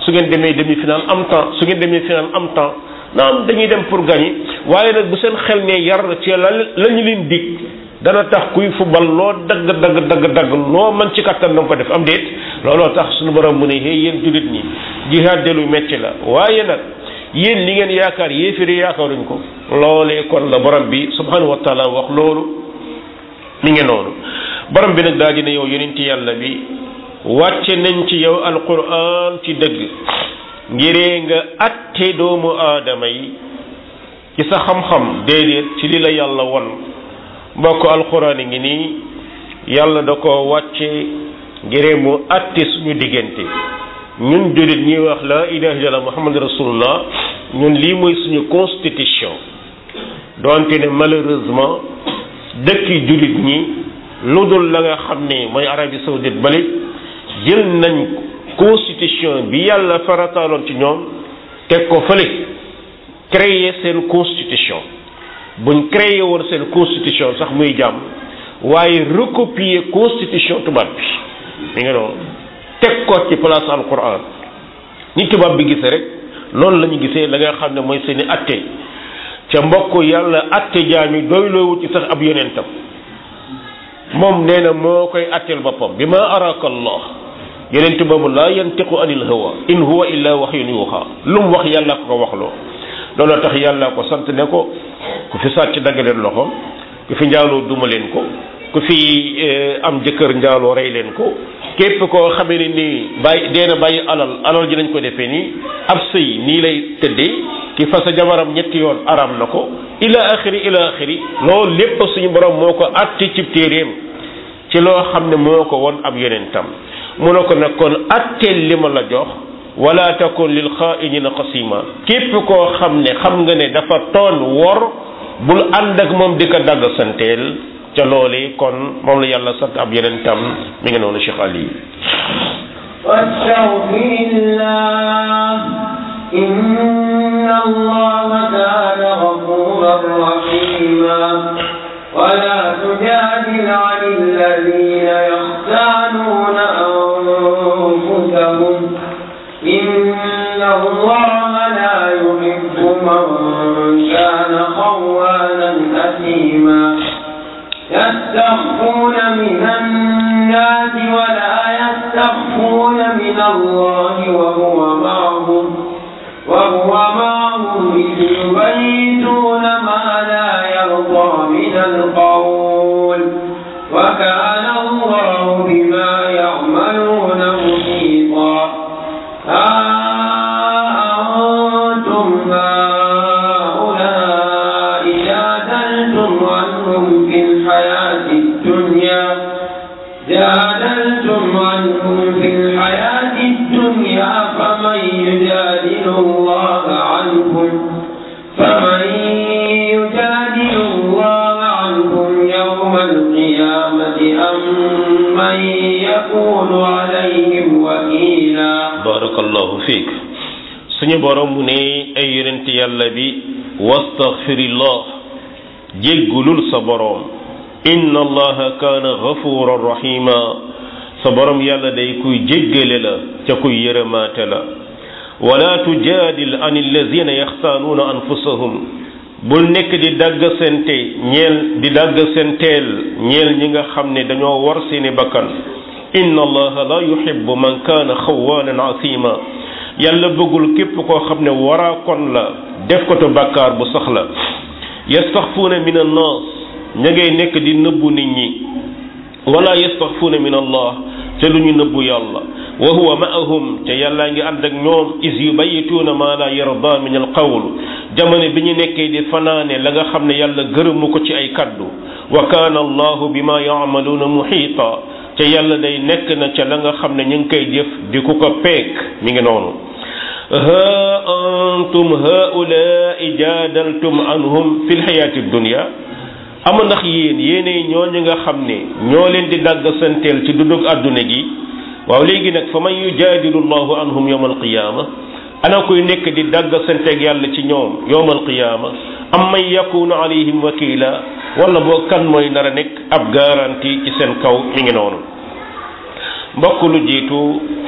Speaker 1: su ngeen demee demi final am temps su ngeen demee final am temps naam dañuy dem pour gagner waaye nag bu seen xel ne yar ci la la ñu leen dig dana tax kuy football loo dagg dagg dagg dagg loo mën ci kattan na ko def am déet looloo tax suñu borom mu ne hey yéen jullit ñi jihaad de lu metti la waaye nag yéen li ngeen yaakaar yéefiri yaakaaruñ ko loolee kon la borom bi subhanahu wa taala wax loolu mi ngi noonu borom bi nag daal dina yow yonenti yàlla bi wàcce nañ ci yow alquran ci dëgg ngiree nga atte doomu aadama yi ci sa xam-xam déedéet ci li la yàlla won mbokk alquran yi ngi nii yàlla da ko wàcce ngiree mu atte suñu diggante ñun jullit ñuy wax la ilaha illallah muhammad rasulullah ñun lii mooy suñu constitution doonte ne malheureusement dëkki jullit ñi lu dul la nga xam ne mooy Arabie saoudite bale jël nañ constitution bi yàlla farataaloon ci ñoom teg ko fële créer seen constitution buñ créer woon seen constitution sax muy jàmm waaye recopier constitution tubaab bi mi nga noonu teg ko ci place alquran ni tubaab bi gisee rek noonu la ñu gisee la nga xam ne mooy seeni atte ca mbokk yàlla atte jaami doyloowu ci sax ab yonentam moom nee na moo koy atteel boppam bi ma araka allah yonent boobu laa yantiqu anil hawa in huwa illa wahyun yuha lu mu wax yàlla ko ko waxloo looloo tax yàlla ko sant ne ko ku fi sàcc dagg leen loxoom ku fi njaaloo duma leen ko ku fi am jëkkër njaaloo rey leen ko képp koo xamee ne nii bàyyi dee na bàyyi alal alal ji nañ ko defee nii ab sëy nii lay tëddee ki fasa jabaram ñetti yoon aram na ko ila axiri ila axiri loolu lépp suñu borom moo ko atti cib téeréem ci loo xam ne moo ko won ab yonentam mu ne ko nag kon atteel li ma la jox wala takun lil xaainina xasima képp koo xam ne xam nga ne dafa toon wor bul ànd ak moom di ko dagg santeel ca loole kon moom la yàlla sant ab yonentam mi ngi noonu Cheikh Ali
Speaker 2: واستغفر الله إن الله كان غفورا رحيما ولا تجادل عن الذين يختانون أنفسهم إن الله لا يحب من كان خوانا أثيما يستخفون من الناس ولا يستخفون من الله وهو معهم وهو معهم إذ يبيتون ما لا يرضى من القول وكان الله بما يعملون محيطا ها أنتم هؤلاء جادلتم عنهم في الحياة الدنيا جادلتم عنهم في الحياة الدنيا فمن يجادل الله عنهم فمن يجادل الله عنهم يوم القيامة أم من يكون عليهم وكيلا
Speaker 1: barakallahu fiik suñu borom mu ne ay yonent yàlla bi wastaghfirillah jéggulul sa borom inna allaha kaana ghafuran rahima sa borom yàlla day kuy jéggale la ca kuy yërëmaate la wala tujaadil an allazina yaxtaanuuna anfusahum bul nekk di dagg sente ñeel di dagg senteel ñeel ñi nga xam ne dañoo war seeni bakkan inna allaha la yuhibbu man kaana xawaanan asima yàlla bëggul képp koo xam ne waraa kon la def ko to bàkkaar bu sax la yastaxfuuna min annaas ña ngay nekk di nëbbu nit ñi wala yastaxfuuna min allah te lu ñu nëbbu yàlla wa huwa maahum te yàllaa ngi ànd ak ñoom is yubayituuna ma la yarda min al qawl jamono bi ñu nekkee di fanaane la nga xam ne yàlla gërëmu ko ci ay kaddu wa kaana allahu bima yaamaluuna muxiita te yàlla day nekk na ca la nga xam ne ñu ngi koy jëf di ku ko peek mi ngi noonu ha antum haulaai jaadaltum anhum fi lxayaati dunia ama ndax yéen yéenay ñooñu nga xam ne ñoo leen di dàgg santeel ci dundug àdduna gi waaw léegi nag fa man yujaadilu llahu anhum yowma alqiyaama ana koy nekk di dàgg santeeg yàlla ci ñoom yowma alqiyaama am man yakunu alayhim wakila wala boo kan mooy nar a nekk ab garantie ci seen kaw mi ngi noonu mbokk lu jiitu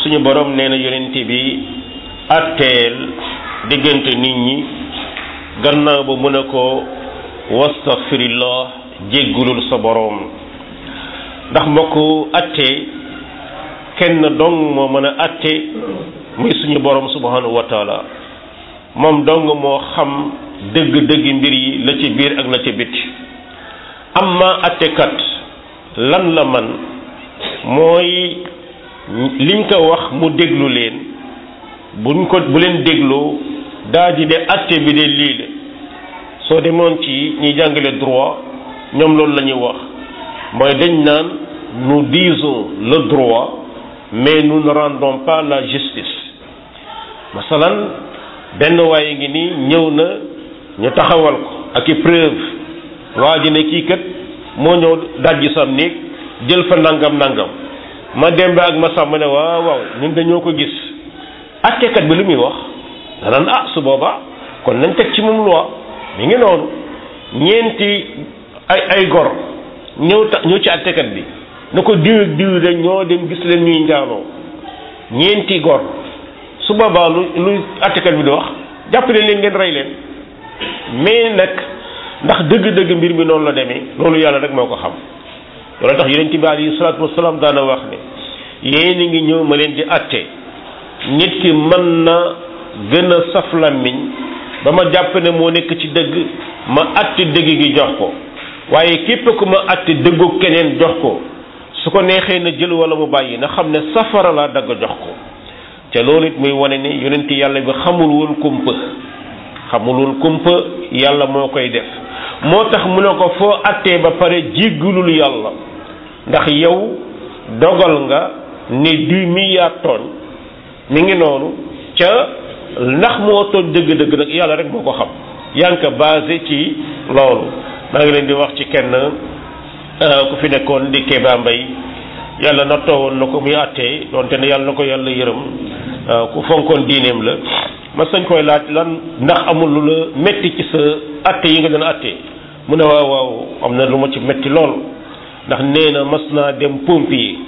Speaker 1: suñu borom nee na yonent bi atteel diggante nit ñi gannaaw ba mu ne ko wastaghfirillah jéggulul sa borom ndax mbokk atte kenn dong moo mën a atte muy suñu borom subhanahu wa taala moom dong moo xam dëgg-dëgg mbir yi la ci biir ak la ci biti amma attekat lan la man mooy liñ ko wax mu déglu leen buñ ko bu leen dégloo daa di de atte bi de lii la soo demoon ci ñi jàngale droit ñoom loolu la ñuy wax mooy dañ naan nous disons le droit mais nous ne rendons pas la justice masalan benn waaye ngi nii ñëw na ñu taxawal ko ak i preuve waa ji ne kii kat moo ñëw dajji sam néeg jël fa nangam nangam ma dembe ak ma sàmm ne waaw waaw ñun dañoo ko gis attekat bi lu muy wax danaan ah su boobaa kon nañ teg ci moom loi mi ngi noonu ñeenti ay ay gor ñëw ta ñëw ci attekat bi na ko diw ak diw de ñoo dem gis leen ñuy njaaloo ñeenti gor su boobaa lu lu attekat bi di wax jàppale leen ngeen rey leen mais nag ndax dëgg-dëgg mbir mi noonu la demee loolu yàlla rek moo ko xam loolu tax yonent bi alayhi salaatu wasalaam daana wax ne yéen a ngi ñëw ma leen di atte nit ki mën na gën a saf làmmiñ ba ma jàpp ne moo nekk ci dëgg ma atte dëgg gi jox ko waaye képp ku ma atte dëggu keneen jox ko su ko neexee na jël wala mu bàyyi na xam ne safara laa dagg jox ko te loolu it muy wane ne yonent yàlla bi xamul woon kumpa xamul woon kumpa yàlla moo koy def moo tax mu ne ko foo attee ba pare jéggulul yàlla ndax yow dogal nga ne du mi yaa tooñ mi ngi noonu ca ndax moo tooñ dëgg-dëgg nag yàlla rek moo ko xam yaa ngi ko basé ci loolu maa ngi leen di wax ci kenn ku fi nekkoon di Kéba Mbay yàlla na toowoon na ko muy attee donte ne yàlla na ko yàlla yërëm ku fonkoon diineem la ma sañ koy laaj lan ndax amul lu la metti ci sa atte yi nga doon atte mu ne waaw waaw am na lu ma ci metti lool ndax nee na mas naa dem pompier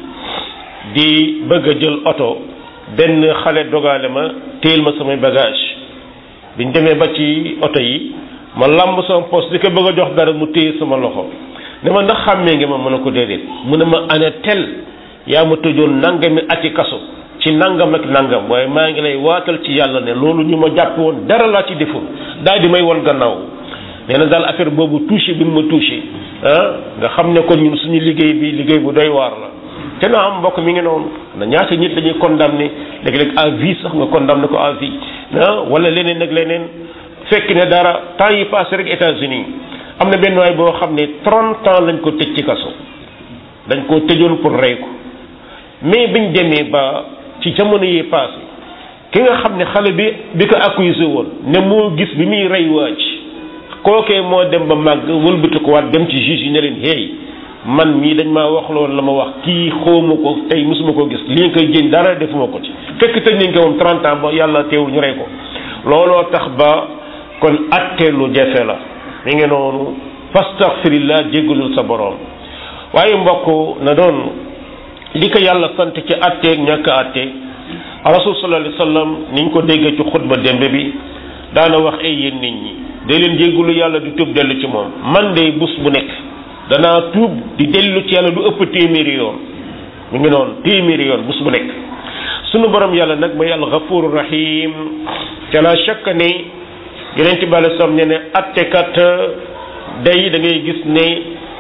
Speaker 1: di bëgg a jël oto benn xale dogale ma téel ma samay bagage biñ demee ba ci oto yi ma làmb sama poste di ko bëgg a jox dara mu téye sama loxo ne ma ndax xàmmee nga ma mën a ko déedéet mu ne ma ana tel yaa ma tëjoon nangami ati kaso ci nangam ak nangam waaye maa ngi lay waatal ci yàlla ne loolu ñu ma jàpp woon dara laa ci deful daal di may won gannaaw nee na daal affaire boobu touché bi mu ma touché ah nga xam ne kon ñun suñu liggéey bi liggéey bu doy waar la te na am mbokk mi ngi noonu na ñaata nit dañuy condamné léegi-léeg à vie sax nga condamné ko à vie ah wala leneen ak leneen fekk ne dara temps yi passé rek États-Unis am na benn waay boo xam ne 30 ans lañ ko tëj ci kaso dañ koo tëjoon pour rey ko mais biñ demee ba ci jamono yi passé ki nga xam ne xale bi bi ko accusé woon ne moo gis bi muy rey waaj kookee moo dem ba màgg wëlbati ko waat dem ci juge yi ne leen hey man mii dañ maa wax loolu la ma wax kii xawma ko tey mosuma ko gis li nga koy jën dara defuma ko ci fekk tëj nañ ko moom 30 ans ba yàlla teewul ñu rey ko looloo tax ba kon atte lu jafe la mi ngi noonu fastaghfirillah jéggalul sa boroom waaye mbokk na doon li ko yàlla sant ci atteeg ñàkk atte rasul sallallahu alayhi wasallam niñ ko déggee ci xutba démb bi daana wax ay yéen nit ñi day leen jéggalu yàlla di tuub dellu ci moom man de bus bu nekk danaa tuub di dellu ci yàlla lu ëpp téeméeri yoon mu ngi noonu téeméeri yoon bus bu nekk sunu borom yàlla nag mooy yàlla ghafuru rahim ca la chaque ne yeneen ci bàle sam ne ne attekat day da ngay gis ne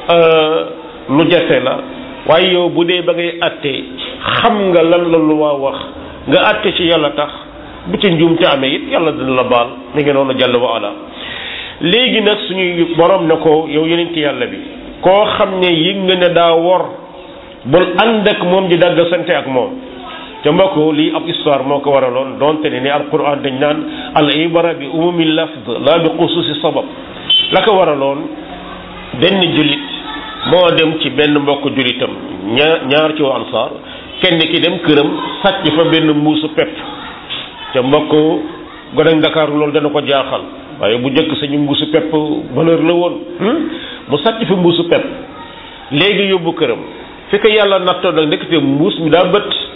Speaker 1: lu jafe la waaye yow bu dee ba ngay atte xam nga lan la lu waa wax nga atte ci yàlla tax bu ci njuumte amee it yàlla dina la baal mi ngi noonu jàll wa ala léegi nag suñuy borom ne ko yow yeneen ci yàlla bi koo xam ne yëg nga ne daa wor bul ànd ak moom di dagg sante ak moom te mbokk lii ab histoire moo ko waraloon donte ne ni alquran dañ naan al ibara bi umumi lafd la bi xususi sabab la ko waraloon benn jullit moo dem ci benn mbokk jullitam ñaar ñaar ci waa ansaar kenn ki dem këram sàcc fa benn mbuusu pepp te mbokk gone Dakar loolu dana ko jaaxal waaye bu njëkk sañu mbuusu pepp valeur la woon mu sàcc fa mbuusu pepp léegi yóbbu këram fi ko yàlla nattoo nag ndekete mbuus mi daa bët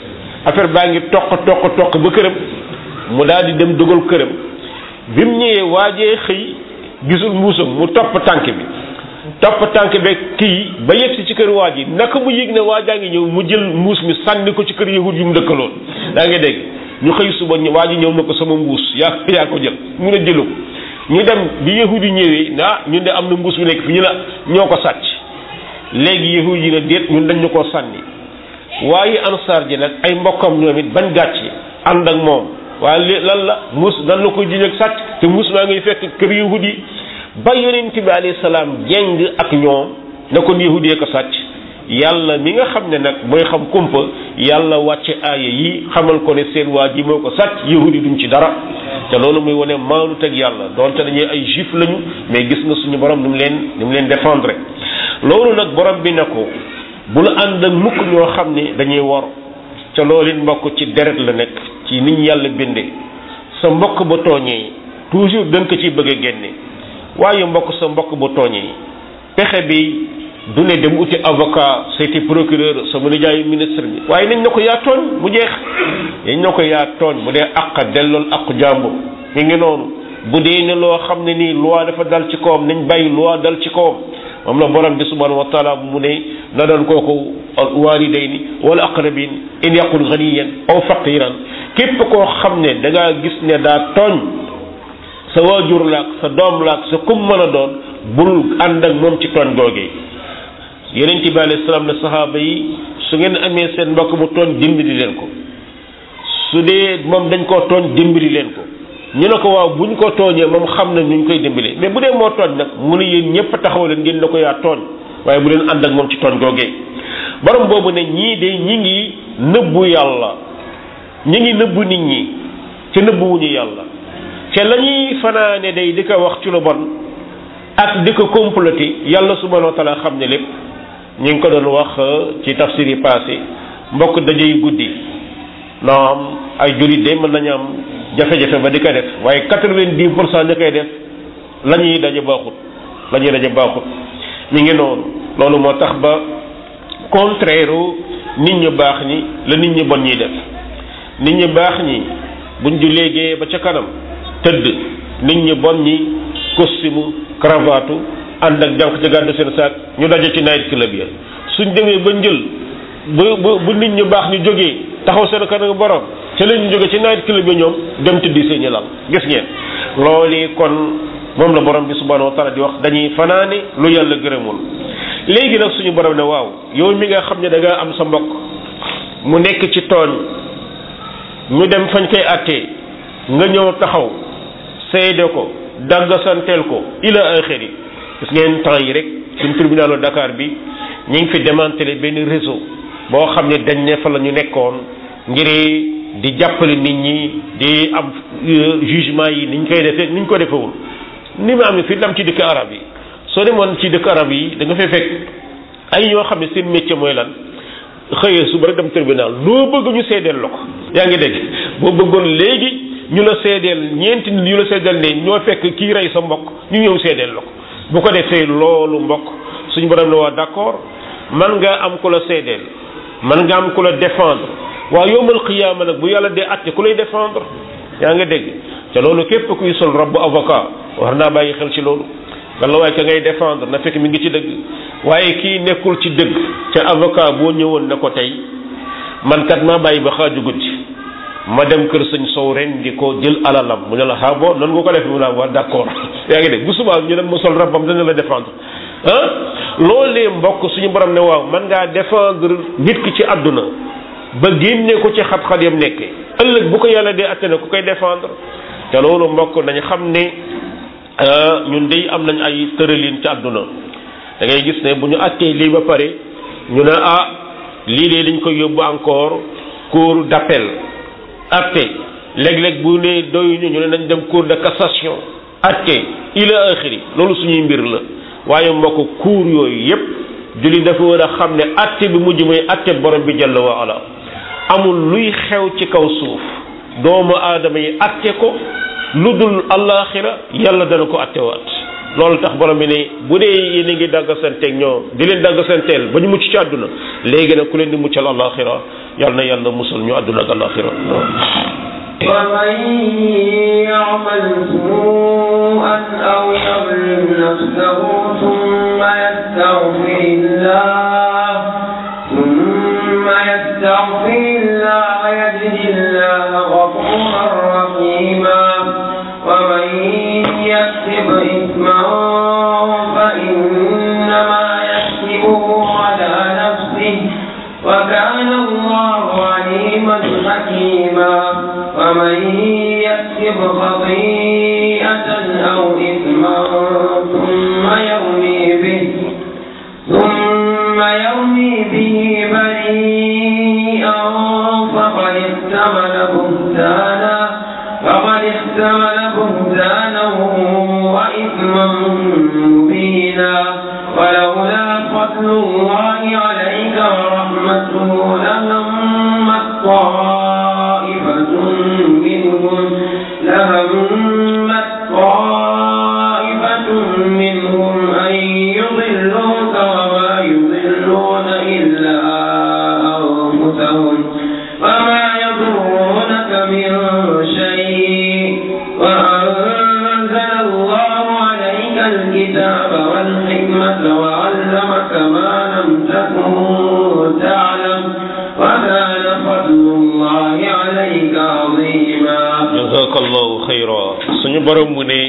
Speaker 1: affaire baa ngi toq toq toq ba këram mu daal di dem dugal këram bi mu ñëwee waajee xëy gisul mbuusam mu topp tànk bi topp tànk be kii ba yegsi ci kër waa ji naka mu yëg ne waajaa ngi ñëw mu jël mbuus mi sànni ko ci kër yahud yu mu dëkkaloon daa ngi dégg ñu xëy suba waa ji ñëw na ko sama mbuus yaa yaa ko jël mu ne jëlu ko ñu dem bi yahud yi ñëwee ah ñun de am na mbuus bu nekk fi ñu la ñoo ko sàcc léegi yahud yi ne déet ñun dañ ñu koo sànni waaye ansaar ji nag ay mbokkam ñoom it bañ gàcce ànd ak moom waaye li lan la muus nan la koy jiñ ak sàcc te muus maa ngay fekk kër yahud yi ba yonent bi alayhi salaam jeng ak ñoom ne kon yahud yee ko sàcc yàlla mi nga xam ne nag mooy xam kumpa yàlla wàcce aaya yi xamal ko ne seen waa ji moo ko sàcc yahud yi duñ ci dara te loolu muy wane maanu teg yàlla donte dañuy ay juif lañu mais gis nga suñu borom ni mu leen ni mu leen défendre loolu nag borom bi ne ko bul ànd ak mukk ñoo xam ne dañuy wor ca loolu it mbokk ci deret la nekk ci nit ñi yàlla bindee sa mbokk ba tooñee toujours da nga ko ciy bëgg a génne waaye mbokk sa mbokk ba tooñee pexe bi du ne dem uti avocat seeti procureur sama nijaayu ministre bi waaye nañ na ko yaa tooñ mu jeex nañ na ko yaa tooñ bu dee àq dellool àqu jàmbur mi ngi noonu bu dee ne loo xam ne nii loi dafa dal ci kawam nañ bàyyi loi dal ci kawam moom la borom bi subhanahu wa taala mu ne na doon kooku walidayni wala aqrabin in yaqul ganiyan aw faqiran képp koo xam ne da ngaa gis ne daa tooñ sa waajur laak sa doom laak sa kum mën a doon bul ànd ak moom ci tooñ googee yeneen ci bi alayhi salaam ne saxaaba yi su ngeen amee seen mbokk mu tooñ dimbali leen ko su dee moom dañ koo tooñ dimbali leen ko ñu ne ko waaw buñ ko tooñee moom xam na ñu koy dimbali mais bu dee moo tooñ nag mu ne yéen ñëpp taxaw leen ngeen ne ko yaa tooñ waaye bu leen ànd ak moom ci tooñ googee borom boobu ne ñii de ñi ngi nëbbu yàlla ñi ngi nëbbu nit ñi ca nëbbuwuñu yàlla ca la ñuy fanaane day di ko wax ci lu bon ak di ko comploter yàlla subhanahu wa taala xam ne lépp ñu ngi ko doon wax ci tafsir yi passé mbokk dajey guddi naam ay jullit de mën nañu am jafe-jafe ba di ko def waaye quatre-vingt-dix pour cent ña koy def la ñuy daje baaxut la ñuy daje baaxut mi ngi noonu loolu moo tax ba contraire nit ñu baax ñi la nit ñi bon ñiy def nit ñi baax ñi buñ ju léegee ba ca kanam tëdd nit ñi bon ñi costume cravate ànd ak jànq ci gàddu seen saak ñu daje ci night club ya suñ demee ba njël bu bu bu nit ñu baax ñu jógee taxaw seen kanam borom ca la ñu jóge ci night club ya ñoom dem tëddi seeni lal gis ngeen loolu kon moom la borom bi subhanahu wa taala di wax dañuy fanaane lu yàlla gërëmul léegi nag suñu borom ne waaw yow mi nga xam ne da nga am sa mbokk mu nekk ci tooñ ñu dem fañ koy attee nga ñëw taxaw seede ko daggasanteel ko ila axiri gis ngeen temps yi rek suñ tribunalu Dakar bi ñu ngi fi démantelé benn réseau boo xam ne dañ ne fa la ñu nekkoon ngir di jàppale nit ñi di am jugement yi niñ koy defee niñ ko defewul ni mu amee fii dam ci dëkk arab yi soo demoon ci dëkk arab yi da nga fay fekk ay ñoo xam ne seen métier mooy lan xëyee suba rek dem tribunal loo bëgg ñu seedeel la ko yaa ngi dégg boo bëggoon léegi ñu la seedeel ñeenti nit ñu la seedeel ne ñoo fekk kii rey sa mbokk ñu ñëw seedeel la ko bu ko defee loolu mbokk suñu borom la waa d'accord man nga am ku la seedeel man nga am ku la défendre waaw yowmal xiyaama nag bu yàlla dee àtte ku lay défendre yaa nga dégg te loolu képp kuy sol robu avocat war naa bàyyi xel ci loolu walla waaye ka ngay défendre na fekk mi ngi ci dëgg waaye kii nekkul ci dëgg ca avocat boo ñëwoon ne ko tey man kat maa bàyyi ba xaaju guddi ma dem kër sëñ sow ren di ko jël alalam mu ne la ah bon noonu nga ko def mu naa waa d'accord yaa ngi dégg bu subaa ñu ne ma sol rabam dana la défendre ah loolee mbokk suñu borom ne waaw man ngaa défendre nit ki ci àdduna ba génne ko ci xat-xat yam nekkee ëllëg bu ko yàlla dee atte ne ku koy défendre te loolu mbokk nañ xam ne ñun dey am nañ ay tëralin ci àdduna da ngay gis ne bu ñu attee lii ba pare ñu ne ah lii de dañ koy yóbbu encore cour d'appel atte léeg-léeg bu ne doyuñu ñu ne nañ dem cour de cassation atte ila axiri loolu suñuy mbir la waaye mbokk cour yooyu yépp julli dafa war a xam ne atte bi mujj mooy atte borom bi jalla wa ala amul luy xew ci kaw suuf doomu aadama yi atte ko lu dul alaxira yàlla dana ko attewaat loolu tax borom bi ne bu dee yéen a ngi daggasanteeg ñoom di leen daggasanteel ba ñu mucc ci àdduna léegi nag ku leen di muccal alaxira yal na yàlla musal ñu àdduna ak alaxira
Speaker 2: ومن يعمل سوءا أو يظلم نفسه ثم يستغفر الله ثم يستغفر الله يجد الله غفورا رحيما ومن يكسب إثما فإنما يكسبه على نفسه وكان الله عليما حكيما ومن يكسب خطيئة أو إثما ثم يرمي به ثم يرمي به بريئا فقد احتمل بهتانا فقد احتمل بهتانا وإثما مبينا ولولا فضل الله عليك ورحمته لهمت طائفة منهم لهمت طائفة منهم أن يضلوك وما يضلون إلا أنفسهم وما يضرونك من شيء وأنزل الله عليك الكتاب والحكمة وعلمك ما لم تكن تعلم وكان فضل الله عليك عظيما
Speaker 1: jazakallahu xayra suñu borom mu ne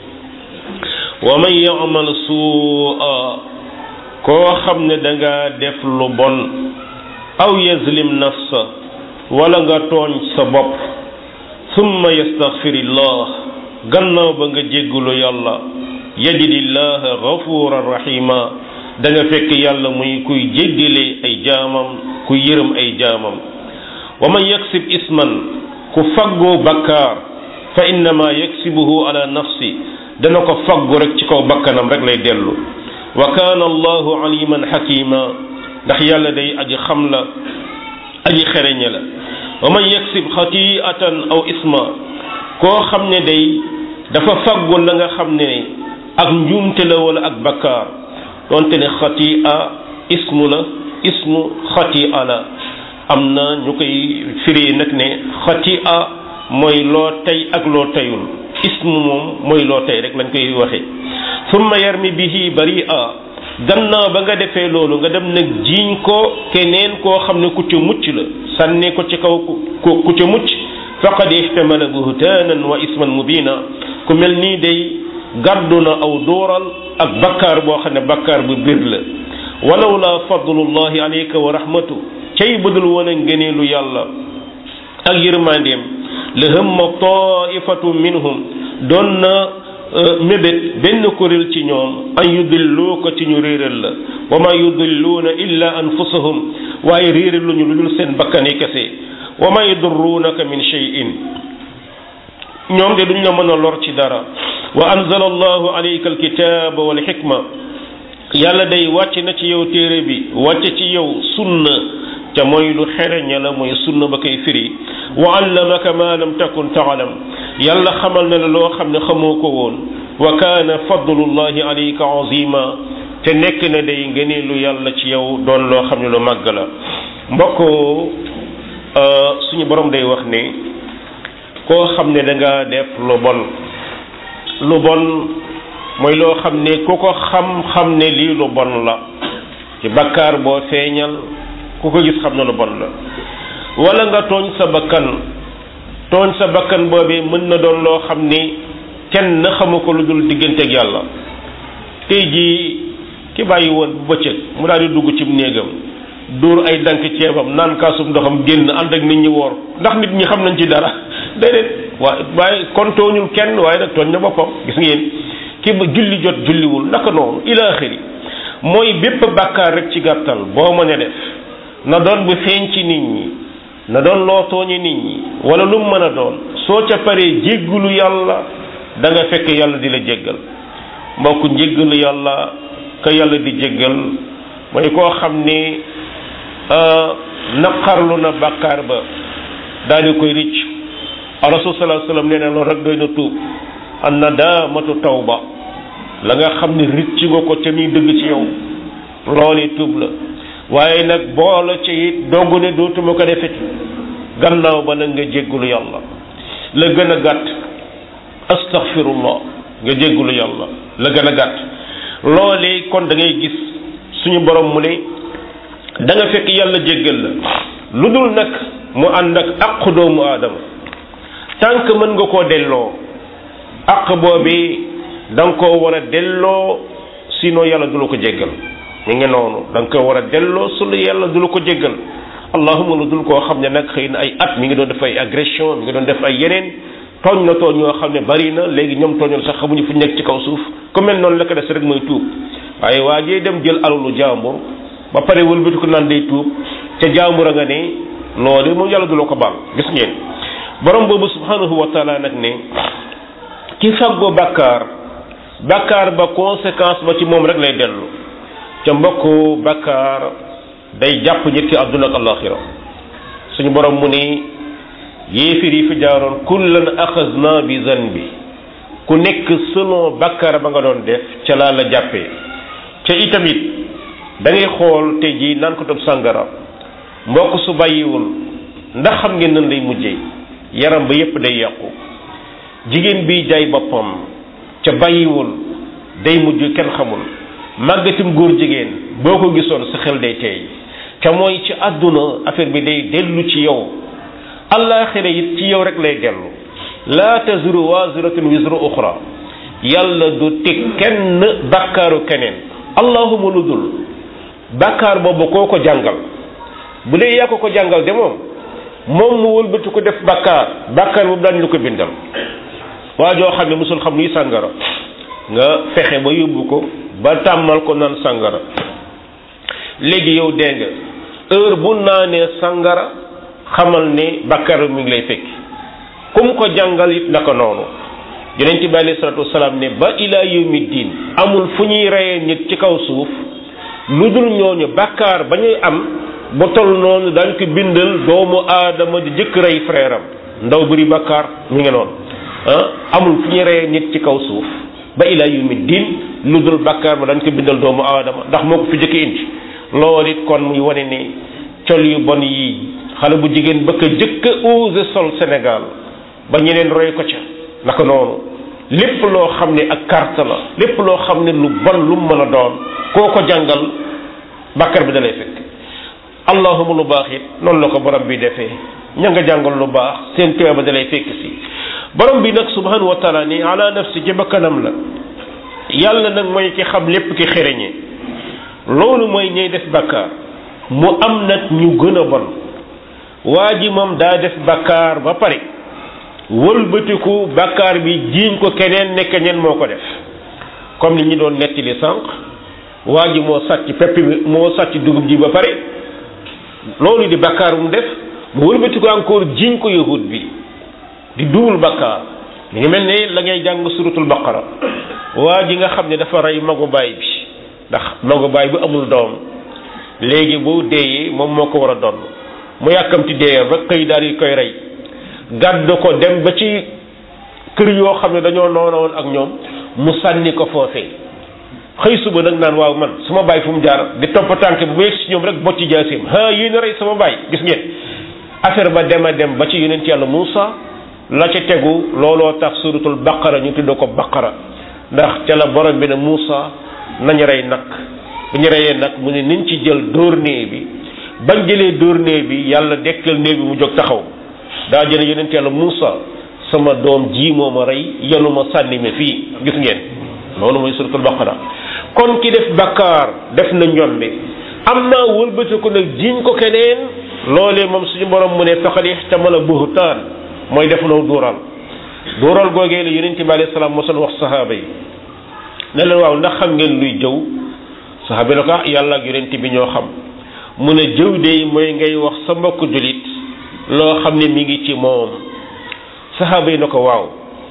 Speaker 1: wa man yamal suua koo xam ne da nga def lu bon aw yazlim nafsa wala nga tooñ sa bopp summa yastaghfirillah gannaaw ba nga jéggulu yàlla yajidillaha ghafuran rahima da nga fekk yàlla muy kuy jéggale ay jaamam kuy yërëm ay jaamam wa man yaksib isman ku faggoo bakkaar fa innama yaksibuhu ala nafsi dana ko faggu rek ci kaw bakkanam rek lay dellu wa kaana allahu aliman xakima ndax yàlla day aji xam la aji xereñe la wa man yaksib xatiatan aw isma koo xam ne day dafa faggu la nga xam ne ak njuumte la wala ak bakkaar donte ne xatia ismu la ismu xatia la am na ñu koy firi nag ne xatia mooy loo tey ak loo teyul ismu moom mooy loo tey rek lañ koy waxe summa yarmi bihi baria gannaaw ba nga defee loolu nga dem nag jiiñ ko keneen koo xam ne ku ca mucc la sànni ko ci kaw ku ku ca mucc faqad ihtamala buhtaanan wa isman mubina ku mel nii day gàddu na aw dooral ak bakkaar boo xam ne bakkaar bu bir la walaw la fadlullahi alayka wa rahmatu cay budul woon a ngëneelu yàlla ak yërmandeem la hamma taifatu minhum doon na mébét benn kuréel ci ñoom an yudilluu ko ci ñu réeral la wa ma yudilluuna illa anfusahum waaye réeral lu ñu lu dul seen bakkani kese wa ma yadurruunaka min shay'in ñoom de duñ la mën a lor ci dara wa anzala allahu alayka alkitaba wal hikma yàlla day wàcc na ci yow téere bi wàcc ci yow sunna te mooy lu xereña la mooy sunna ba koy firi wa allamaka ma lam takun taalam yàlla xamal na la loo xam ne xamoo ko woon wa kaana fadlullahi alayka azima te nekk na day ngëneelu yàlla ci yow doon loo xam ne lu màgg la mbokk suñu borom day wax ne koo xam ne da nga def lu bon lu bon mooy loo xam ne ku ko xam-xam ne lii lu bon la ci bakkaar boo feeñal ku ko gis xam na lu bon la wala nga tooñ sa bakkan tooñ sa bakkan boobee mën na doon loo xam ni kenn na xamu ko lu dul digganteeg yàlla tey jii ki bàyyi woon bu bëccëg mu daal di dugg ci néegam dóor ay dank ceebam naan kaasum ndoxam génn ànd ak nit ñi woor ndax nit ñi xam nañ ci dara déedéet waaye waaye kon tooñul kenn waaye nag tooñ na boppam gis ngeen ki ba julli jot julliwul naka noonu ila axiri mooy bépp bàkkaar rek ci gàttal boo mën a def na doon bu feeñ ci nit ñi na doon loo tooñi nit ñi wala lu mu mën a doon soo ca paree jéggulu yàlla da nga fekk yàlla di la jéggal mbokk njéggalu yàlla ka yàlla di jéggal mooy koo xam ni naqarlu na bàkkaar ba daal di koy ricc rasul sallallahu alayhi wasallam nee na loolu rek doy na tuub an nadaamatu tawba la nga xam ne ricc nga ko ca muy dëgg ci yow loolu tuub la waaye nag boola ci it dogg ne dootuma ko defeti gannaaw ba nag nga jéggulu yàlla la gën a gàtt astaghfirullah nga jéggulu yàlla la gën a gàtt loolee kon da ngay gis suñu borom mu ne da nga fekk yàlla jéggal la lu dul nag mu ànd ak àqu doomu aadama tànk mën nga koo delloo àq boobi da nga koo war a delloo sinon yàlla du la ko jéggal mi ngi noonu da nga ko war a delloo su lu yàlla du la ko jéggal allahuma lu dul koo xam ne nag xëy na ay at mi ngi doon def ay agression mi ngi doon def ay yeneen tooñ na tooñ yoo xam ne bari na léegi ñoom tooñoon sax xamuñu fu nekk ci kaw suuf ku mel noonu la ko des rek mooy tuub waaye waa jee dem jël alalu jaambur ba pare wëlbati ko naan day tuub ca jaambur a nga ne loolu moom yàlla du la ko baal gis ngeen borom boobu subhanahu wa taala nag ne ki fàggoo bàkkaar bàkkaar ba conséquence ba ci moom rek lay dellu ca mbokku bàkkaar day jàpp nit ki àdduna ak alaxira suñu borom mu ni yéefir yi fi jaaroon kullan axasna bi zanbi ku nekk selon bàkkaar ba nga doon def ca laa la jàppee ca itamit da ngay xool te ji naan ko tob sàngara mbokk su bàyyiwul ndax xam ngeen nan lay mujjee yaram ba yépp day yàqu jigéen bi jaay boppam ca bàyyiwul day mujj kenn xamul màggatim góor jigéen boo ko gisoon sa xel day teey ca mooy ci àdduna affaire bi day dellu ci yow allaaxira it ci yow rek lay dellu laa taziru waziratun wizra uxra yàlla du teg kenn bàkkaaru keneen allahuma lu dul bàkkaar boobu koo ko jàngal bu dee yaa ko ko jàngal de moom moom mu wëlbati ko def bàkkaar bàkkaar boobu daañu lu ko bindal waa joo xam ne musul xam luy sàngara nga fexe ba yóbbu ko ba tàmmal ko naan sàngara léegi yow dégg nga heure bu naanee sàngara xamal ne bàkkaar mi ngi lay fekk kum ko jàngal it naka noonu yonent bi alayhi salaatu wasalaam ne ba ilaa yawmi diin amul fu ñuy reyee nit ci kaw suuf lu dul ñooñu bàkkaar ba ñuy am ba toll noonu dañ ko bindal doomu aadama di jëkk rey frère am ndaw bëri bàkkaar mi ngi noonu ah amul fu ñuy reyee nit ci kaw suuf ba ilaa yawmi diin lu dul bàkkaar ba dañ ko bindal doomu aadama ndax moo ko fi jëkk indi loolu it kon muy wane ne col yu bon yi xale bu jigéen ba ko jëkk a osé sol Sénégal ba ñeneen roy ko ca naka noonu lépp loo xam ne ak carte la lépp loo xam ne lu bon lu mu mën a doon koo ko jàngal bàkkar bi da lay fekk allahuma lu baax it noonu la ko borom bi defee ña nga jàngal lu baax seen teeba da lay fekk si borom bi nag subhanahu wa taala ni ala nafsi ci bakkanam la yàlla nag mooy ki xam lépp ki xereñe loolu mooy ñay def bàkkaar mu am nag ñu gën a bon waa ji moom daa def bàkkaar ba pare wëlbatiku bàkkaar bi jiiñ ko keneen ne keneen moo ko def comme li ñu doon nettali sànq waa ji moo sàcc pepp bi moo sàcc dugub ji ba pare loolu di bàkkaar mu def mu wëlbatiku encore jiiñ ko yahud bi di duwul bàkkaar mi ngi mel ne la ngay jàng suratul baqara waa ji nga xam ne dafa rey magu baay bi ndax magu baay bi amul doom léegi bu deeyee moom moo ko war a doon mu yàkkamti deeyam rek xëy daal di koy rey gàdd ko dem ba ci kër yoo xam ne dañoo noona woon ak ñoom mu sànni ko foofee xëy suba nag naan waaw man su ma bàyyi fu mu jaar di topp tànk bu yegg si ñoom rek bocci jaasim ha yéen a rey sama bàyyi gis ngeen affaire ba dem a dem ba ci yonent yàlla Muusa la ca tegu looloo tax suratul baqara ñu tudd ko baqara ndax ca la borom bi ne Muusa nañu rey nag bu ñu reyee nag mu ne niñ ci jël dóor nee bi bañ jëlee dóor nee bi yàlla dekkal nee bi mu jóg taxaw daa jële yonent yàlla Muusa sama doom ji moo ma rey yenu ma sànni ma fii gis ngeen loolu mooy suratul baqara kon ki def bakkaar def na njombe am naa wëlbati ko nag jiiñ ko keneen loolee moom suñu borom mu ne faqad ihtamala buhtaan mooy def naw duural duural googee la yonent bi alayhi salaam mosoon wax sahaaba yi ne leen waaw ndax xam ngeen luy jëw sahaaba yi ne ko ah yàlla ak yonent bi ñoo xam mu ne jëw de mooy ngay wax sa mbokk julit loo xam ne mi ngi ci moom sahaaba yi ne ko waaw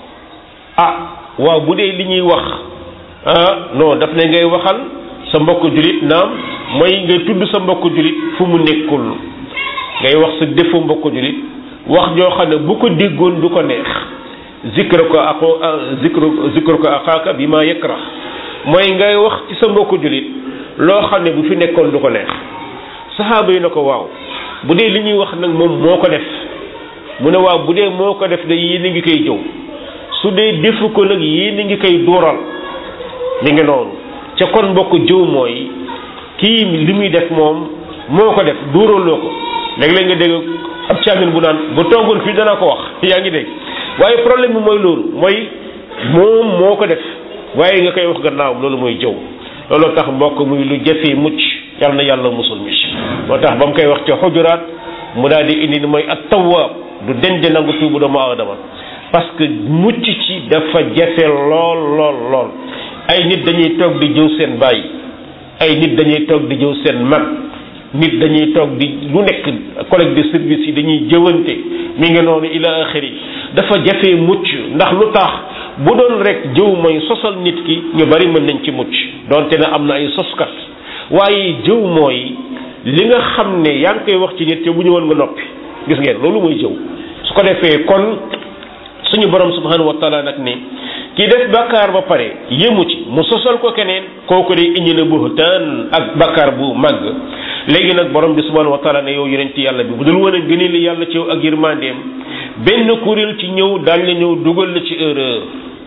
Speaker 1: ah waaw bu dee li ñuy wax ah non daf ne ngay waxal sa mbokk julit naam mooy ngay tudd sa mbokk julit fu mu nekkul ngay wax sa defu mbokk julit wax joo xam ne bu ko déggoon du ko neex zikra ko ako zikra zikra ko axaaka bi ma yakra mooy ngay wax ci sa mbokk julit loo xam ne bu fi nekkoon du ko neex saxaaba yi na ko waaw bu dee li ñuy wax nag moom moo ko def mu ne waaw bu dee moo ko def de yéen a ngi koy jëw su dee defu ko nag yéen a ngi koy duural mi ngi noonu ca kon mbokk jëw mooy kii li muy def moom moo ko def duuraloo ko léeg-léeg nga dégg ab caamin bu naan bu toogoon fii dana ko wax yaa ngi dégg waaye problème bi mooy loolu mooy moom moo ko def waaye nga koy wax gannaaw loolu mooy jëw looloo tax mbokk muy lu jafee mucc yal na yàlla musul mi moo tax ba mu koy wax ca xujuraat mu daal di indi ni mooy at tawaab du denc nangu tuubu doomu aadama parce que mucc ci dafa jafe lool lool lool ay nit dañuy toog di jëw seen baay ay nit dañuy toog di jëw seen mag nit dañuy toog di lu nekk collègue de service yi dañuy jëwante mi ngi noonu ila axiri dafa jafe mucc ndax lu tax bu doon rek jëw mooy sosal nit ki ñu bari mën nañ ci mucc donte ne am na ay soskat waaye jëw mooy li nga xam ne yaa ngi koy wax ci nit te bu ñëwoon nga noppi gis ngeen loolu mooy jëw su ko defee kon suñu borom subhanahu wa taala nag ni ki def bakkaar ba pare yëmu ci mu sosal ko keneen kooku day indi na buhtaan ak bakkaar bu màgg léegi nag borom bi subhanahu wa taala ne yow yonent yàlla bi bu dul woon a gënee li yàlla ci yow ak yërmandeem benn kuréel ci ñëw daal la ñëw dugal la ci erreur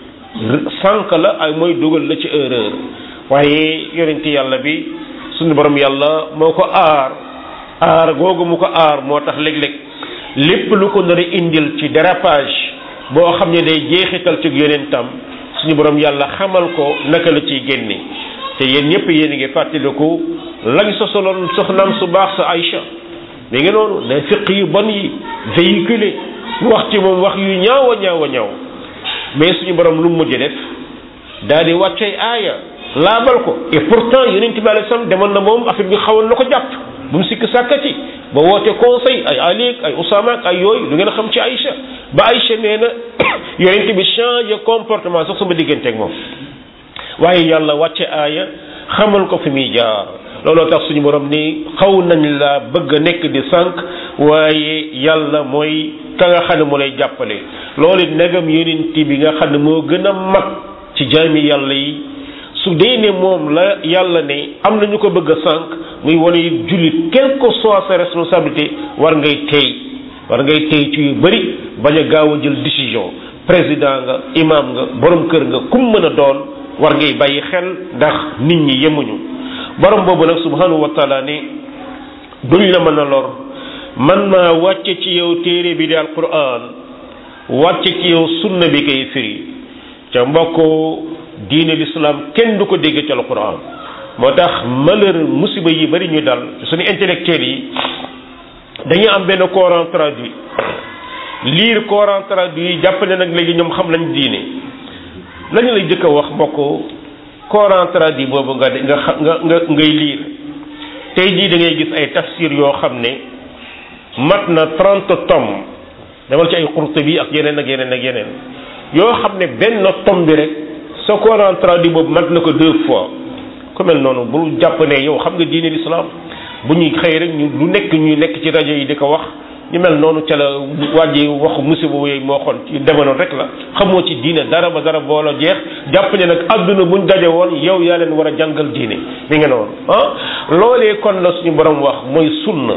Speaker 1: sànq la ay mooy dugal la ci erreur waaye yonent yàlla bi suñu borom yàlla moo ko aar aar googu mu ko aar moo tax léeg-léeg lépp lu ko nar a indil ci dérapage boo xam ne day jeexital ci yonentam suñu borom yàlla xamal ko naka la ciy génne te yéen ñëpp yéen a ngi fàttaliku lañ sosoloon soxnaam su baax sa Aïcha mi ngi noonu ne fiq yu bon yi véhiculé wax ci moom wax yu ñaaw a ñaaw a ñaaw mais suñu borom lu mu mujj def daal di wàccee aaya laabal ko et pourtant yonent bi alayhi salaam demoon na moom affaire bi xawoon na ko jàpp bu mu sikk sàkkati ba woote conseil ay Ali ay Usama ak ay yooyu lu ngeen xam ci Aïcha ba Aïcha nee na yonent bi changé comportement sax sama diggante ak moom waaye yàlla wàcce aaya xamal ko fi muy jaar looloo tax suñu borom ni xaw nañ la bëgg a nekk di sànq waaye yàlla mooy ka nga xam ne mu lay jàppale loolu it negam yonent bi nga xam ne moo gën a mag ci jaami yàlla yi su dee ne moom la yàlla ne am na ñu ko bëgg a sànq muy wane jullit quelle que soit sa responsabilité war ngay tey war ngay tey ci yu bëri bañ a gaaw a jël décision président nga imam nga borom kër nga kum mën a doon war ngay bàyyi xel ndax nit ñi yemuñu borom boobu nag subhanahu wa taala ne duñ la mën a lor man maa wàcce ci yow téere bi di alquran wàcce ci yow sunna bi kay firi ca mbokk diine l'islam kenn du ko dégg ci alquran moo tax malheur musiba yi bari ñu dal suñu intellectuels yi dañuy am benn coran traduit lire coran traduit jàpp ne nag léegi ñoom xam nañ diine lañu lay jëkk a wax mbokk coran traduit boobu nga nga nga nga ngay lire tey jii da ngay gis ay tafsir yoo xam ne mat na trente tomes demal ci ay Qurtubi ak yeneen ak yeneen ak yeneen yoo xam ne benn tome bi rek sa coran traduit boobu mat na ko deux fois ku mel noonu bul jàpp ne yow xam nga diine l'islam bu ñuy xëy rek ñu lu nekk ñuy nekk ci rajo yi di ko wax ñu mel noonu ca la wàjji waxu musiba yooyu moo xoon ci demoon rek la xamoo ci diine dara ba dara boola jeex jàpp ne nag àdduna buñ daje woon yow yaa leen war a jàngal diine mi ngi noonu ah loolee kon la suñu borom wax mooy sunna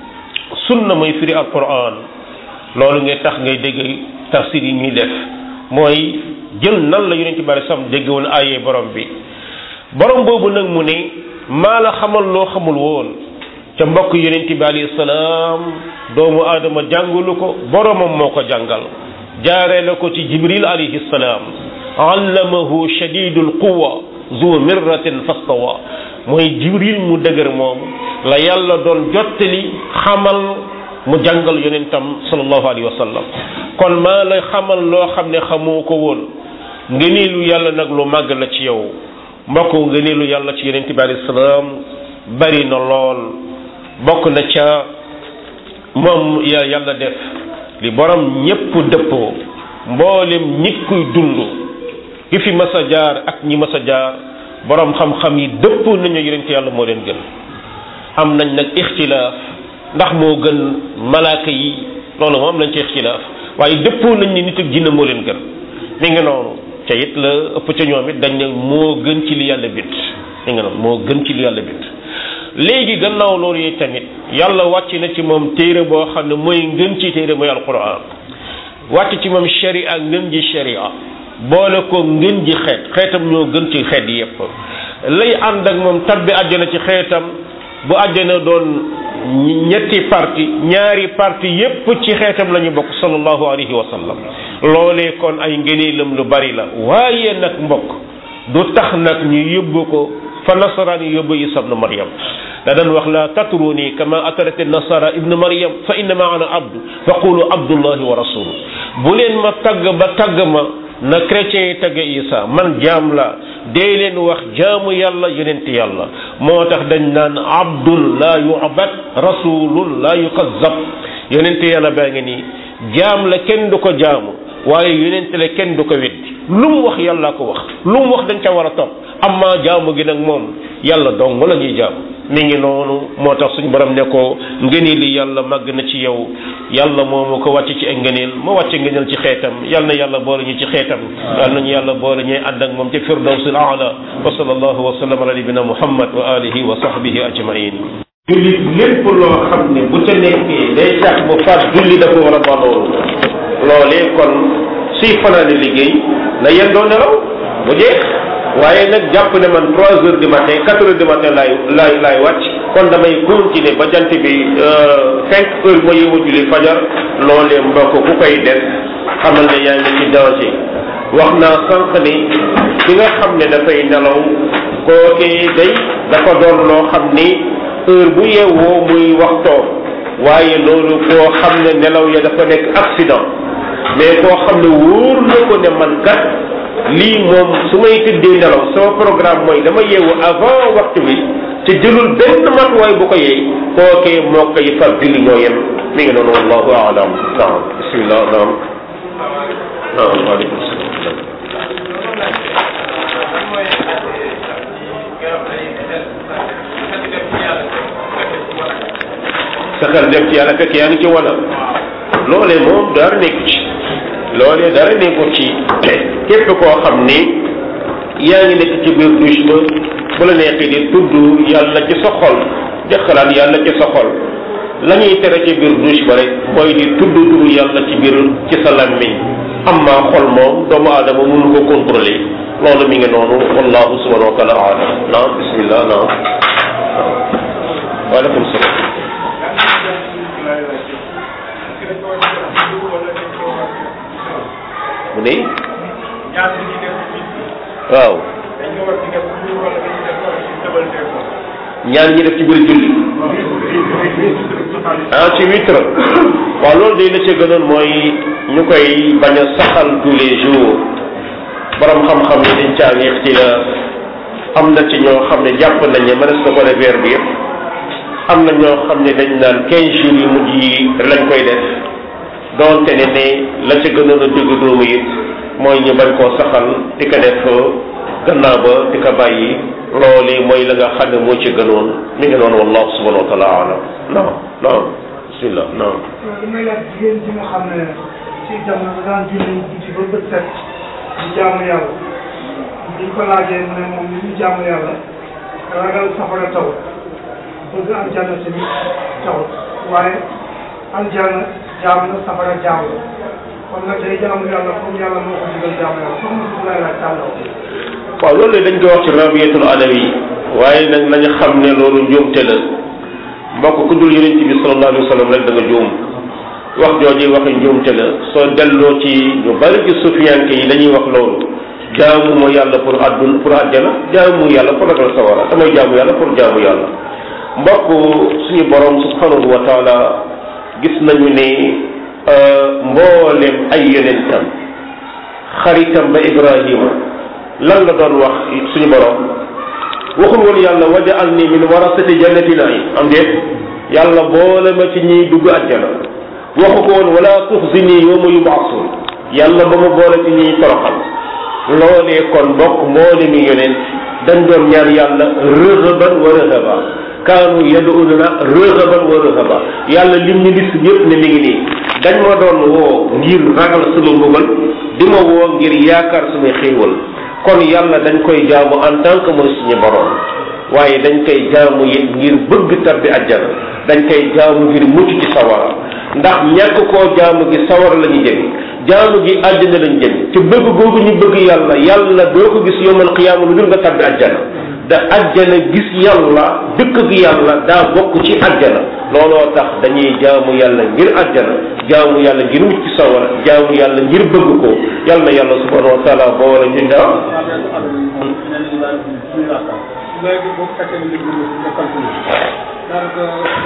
Speaker 1: sunna mooy firi alquran loolu ngay tax ngay dégg tafsir yi ñuy def mooy jël nan la yonent bi sam dégg woon aayee borom bi borom boobu nag mu ne maa la xamal loo xamul woon ca mbokk yonent bi alayhi salaam doomu aadama jàngulu ko boromam moo ko jàngal jaaree la ko ci jibril alayhi salaam allamahu shadidul quwa zu mirratin fastawa mooy jibril mu dëgër moom la yàlla doon jottali xamal mu jàngal yonentam sallallahu alayhi wa sallam kon maa la xamal loo xam ne xamoo ko woon ngëneelu yàlla nag lu màgg la ci yow mbokk ngëneelu yàlla ci yonent bi alayhi salaam bari na lool bokk na ca moom ya yàlla def li borom ñépp dëppoo mboolem nit kuy dund ki fi mas a jaar ak ñi mas a jaar borom xam-xam yi dëppoo nañu yonent yàlla moo leen gën am nañ nag ixtilaaf ndax moo gën malaaka yi loolu moom am nañ ci ixtilaaf waaye dëppoo nañ ni nit ak jinne moo leen gën mi ngi noonu ca it la ëpp ca ñoom it dañ ne moo gën ci li yàlla bind mi ngi noonu moo gën ci li yàlla bind léegi gannaaw loolu yi tamit yàlla wàcc na ci moom téere boo xam ne mooy ngën ci téere mooy alquran wàcc ci moom sharia ngën ji sharia boole ko ngën ji xeet xeetam ñoo gën ci xeet yépp lay ànd ak moom tabbi àjjana ci xeetam bu àjjana doon ñetti parti ñaari parti yépp ci xeetam la ñu bokk sallallahu alayhi wa sallam loolee kon ay ngëneelam lu bari la waaye nag mbokk du tax nag ñu yóbbu ko fa nasaraan yi yóbbu isa ibnu maryam da daan wax la tatruni kama atarati nasara ibnu maryam fa innama ana abdu fa qulu abdullahi wa rasulu bu leen ma tagg ba tagg ma na chrétiens yi tagg isa man jaam la dee leen wax jaamu yàlla yonent yàlla moo tax dañ naan abdul la yu'bad rasulul la yukazzab yonent yàlla baa ngi nii jaam la kenn du ko jaamu waaye yonent la kenn du ko weddi lu mu wax yàlla ko wax lu mu wax dañ ca war a topp amma jaamu gi nag moom yàlla dong la ñuy jaamu mi ngi noonu moo tax suñu borom ne ko ngëneel li yàlla màgg na ci yow yàlla moomu ko wàcc ci ay ngëneel mu wàcc ngëneel ci xeetam yal na yàlla boole ñu ci xeetam yal nañu yàlla boole ñuy ànd ak moom ci firdawsil aala wa sallallahu wa sallam ala nabina muhammad wa alihi wa sahbihi ajmain jullit lépp loo xam ne bu ca nekkee day tax bu faat julli da ko war a ba loolu loolee kon suy fanaane liggéey na yendoo nelaw bu jeex waaye nag jàpp ne man trois heures du matin quatre heures du matin laay laay laay wàcc kon damay continuer ba jant bi cinq heures ma yeewu julli fajar loolee mbokk ku koy def xamal ne yaa ngi ci danger wax naa sànq ni ki nga xam ne dafay nelaw kookee day dafa doon loo xam ni heure bu yeewoo muy waxtoo waaye loolu koo xam ne nelaw ya dafa nekk accident mais koo xam ne wóor na ko ne man kat lii moom su may tëddee nelaw sama programme mooy dama yeewu avant waxtu bi te jëlul benn matuwaay bu ko yeey kookee moo koy far julli ñoo yem mi ngi noonu wallahu aalam naam bismillah naam naam waaleykum salaam sa xel dem ci yàlla fekk yaa ngi ci wala loolee moom dara nekku ci loolee dara nekku ci képp koo xam ni yaa ngi nekk ci biir douche ba bu la neexee di tudd yàlla ci sa xol di xalaat yàlla ci sa xol la ñuy tere ci biir douche ba rek mooy di tudd turu yàlla ci biir ci sa làmmiñ amma xol moom doomu aadama mënu ko contrôler loolu mi ngi noonu wallahu subhanahu wa taala alam naam bismillah naam waaleykum salaam mu ne waaw ñaan ñi def ci biir julli ah ci witre waaw loolu day la ca gënoon mooy ñu koy bañ a saxal tous les jours borom xam-xam yi dañ caa yéex ci la am na ci ñoo xam ne jàpp nañ ne mënees na ko def weer bi yëpp am na ñoo xam ne dañ naan quinze jours yu mujj yi lañ koy def doonte ne ne la ca gënoon a dëgg doomu it mooy ñu bañ koo saxal di ko def gannaaw ba di ko bàyyi loolu mooy la nga xam ne moo ci gënoon mi ngi noonu wallahu subhanahu wa taala alam naam naam bismillah naam
Speaker 3: li may laaj jigéen ji nga xam ne ci jamono da daan julli guddi ba bët set di jaamu yàlla biñ ko laajee mu ne moom li ñu jaamu yàlla ragal safara taw bëgg aljanna tamit taw waaye aljanna jaam na safara jaam la kon nag day jaamu yàlla comme yàlla moo ko digal jaamu yàlla soxna si lay laaj tàllaw
Speaker 1: waaw loolu dañ koy wax ci rabiyatul adawi waaye nag nañu xam ne loolu njuumte la mbokk ku dul yonent bi sallallahu alayhi wa sallam rek da nga juum wax jooju waxi njuumte la soo delloo ci ñu bari ci sufiyanke yi dañuy wax loolu jaamu ma yàlla pour addun pour àjjana jaamu yàlla pour ragal sawara damay jaamu yàlla pour jaamu yàlla mbokk suñu borom subhanahu wa taala gis nañu ne mboolem ay yonentam xaritam ba ibrahima lan la doon wax suñu borom waxul woon yàlla wajaal ni min warasati jannati naim am déet yàlla boole ma ci ñiy dugg àjjana waxu ko woon wala tuxzini yawma yub'asun yàlla ba ma boole ci ñiy toroxal loolee kon bokk mboole mi yonent dañ doon ñaan yàlla rëhaban wa rëhaba kaanu yad'una rëhaban wa rëhaba yàlla lim ñu liste yëpp ne mi ngi nii dañ ma doon woo ngir ragal sama mbugal di ma woo ngir yaakaar sama xéewal kon yàlla dañ koy jaamu en tant que mooy suñu borom waaye dañ koy jaamu it ngir bëgg tabbi àjjana dañ koy jaamu ngir mucc ci sawara ndax ñàkk koo jaamu gi sawara la ñu jëm jaamu gi àjjana lañ jëm ci bëgg googu ñu bëgg yàlla yàlla doo ko gis yowmal qiyaama lu dul nga tabbi àjjana da àjjana gis yàlla dëkk gi yàlla daa bokk ci àjjana looloo tax dañuy jaamu yàlla ngir àjjana jaamu yàlla ngir mucc ci sawara jaamu yàlla ngir bëgg ko yàlla na yàlla subhanahu wa taala boole ñu daa
Speaker 3: léegi boo fekkee ne léegi nga calculé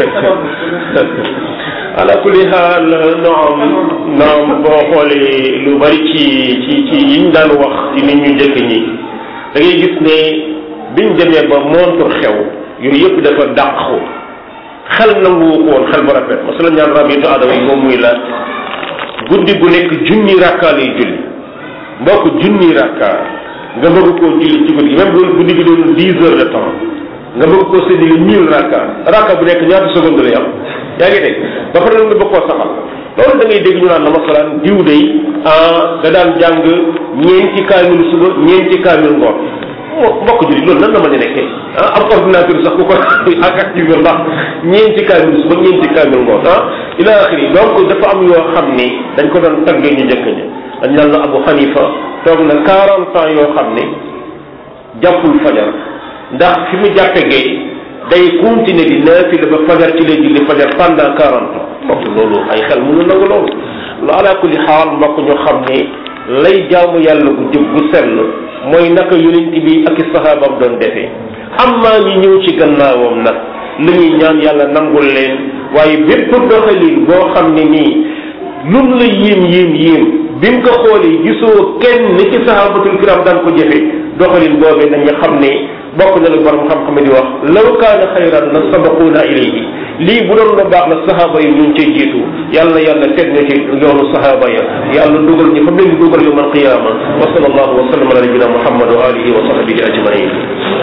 Speaker 1: ala kulli xaal noom noom boo xoolee lu bari ci ci ci yiñ daan wax ci nit ñu njëkk ñi da ngay gis ne biñ demee ba montre xew yooyu yëpp dafa dàqu xel nangu ko woon xel bu rafet masala ñaan rabitu adama yi moom muy la guddi gu nekk junni rakkaa lay julli mbokk junni rakkaa nga bëgg koo julli ci guddi gi même bu guddi gi doon dix heures de temps nga bëgg koo séddale mille rakka rakka bu nekk ñaata seconde lay am yaa ngi dégg ba pare nga bëgg koo saxal loolu da ngay dégg ñu naan la masalaan diw day ah da daan jàng ñeenti kaamil suba ñeenti kaamil ngoon mbokk julli loolu nan la mën a nekkee ah am ordinateur sax ku ko ak activé ndax ñeenti kaamil suba ñeenti kaamil ngoon ah ila axiri donc dafa am yoo xam ni dañ ko doon taggee ñu njëkk ña dañ naan la Abu Hanifa toog na 40 ans yoo xam ne jàppul fajar ndax fi mu jàppe gay day continuer di naafila ba fajar ci lay julli fajar pendant 40 ans mbokk loolu ay xel mënu nangu loolu lu ala kulli xaal mbokk ñu xam ne lay jaamu yàlla gu jëb gu sell mooy naka yonent bi ak i sahaabam doon defee am maa ñi ñëw ci gannaawam nag li ñuy ñaan yàlla nangul leen waaye bépp doxalin boo xam ne nii lum la yéem yéem yéem bi nga ko xoolee gisoo kenn ni ci sahabatul kiram daan ko jëfe doxalin boobee nañu xam ne bokk na la borom xam-xam di wax law kaana xayran la sabaquuna ilayhi lii bu doon lu baax la sahaaba yi ñu ngi cay jiitu yàlla yàlla teg na ci yoonu sahaaba ya yàlla dugal ñu fa leen di dugal yowm alqiyama wa sallallahu wa sallam ala nabina muhammad wa alihi wa sahbihi ajmain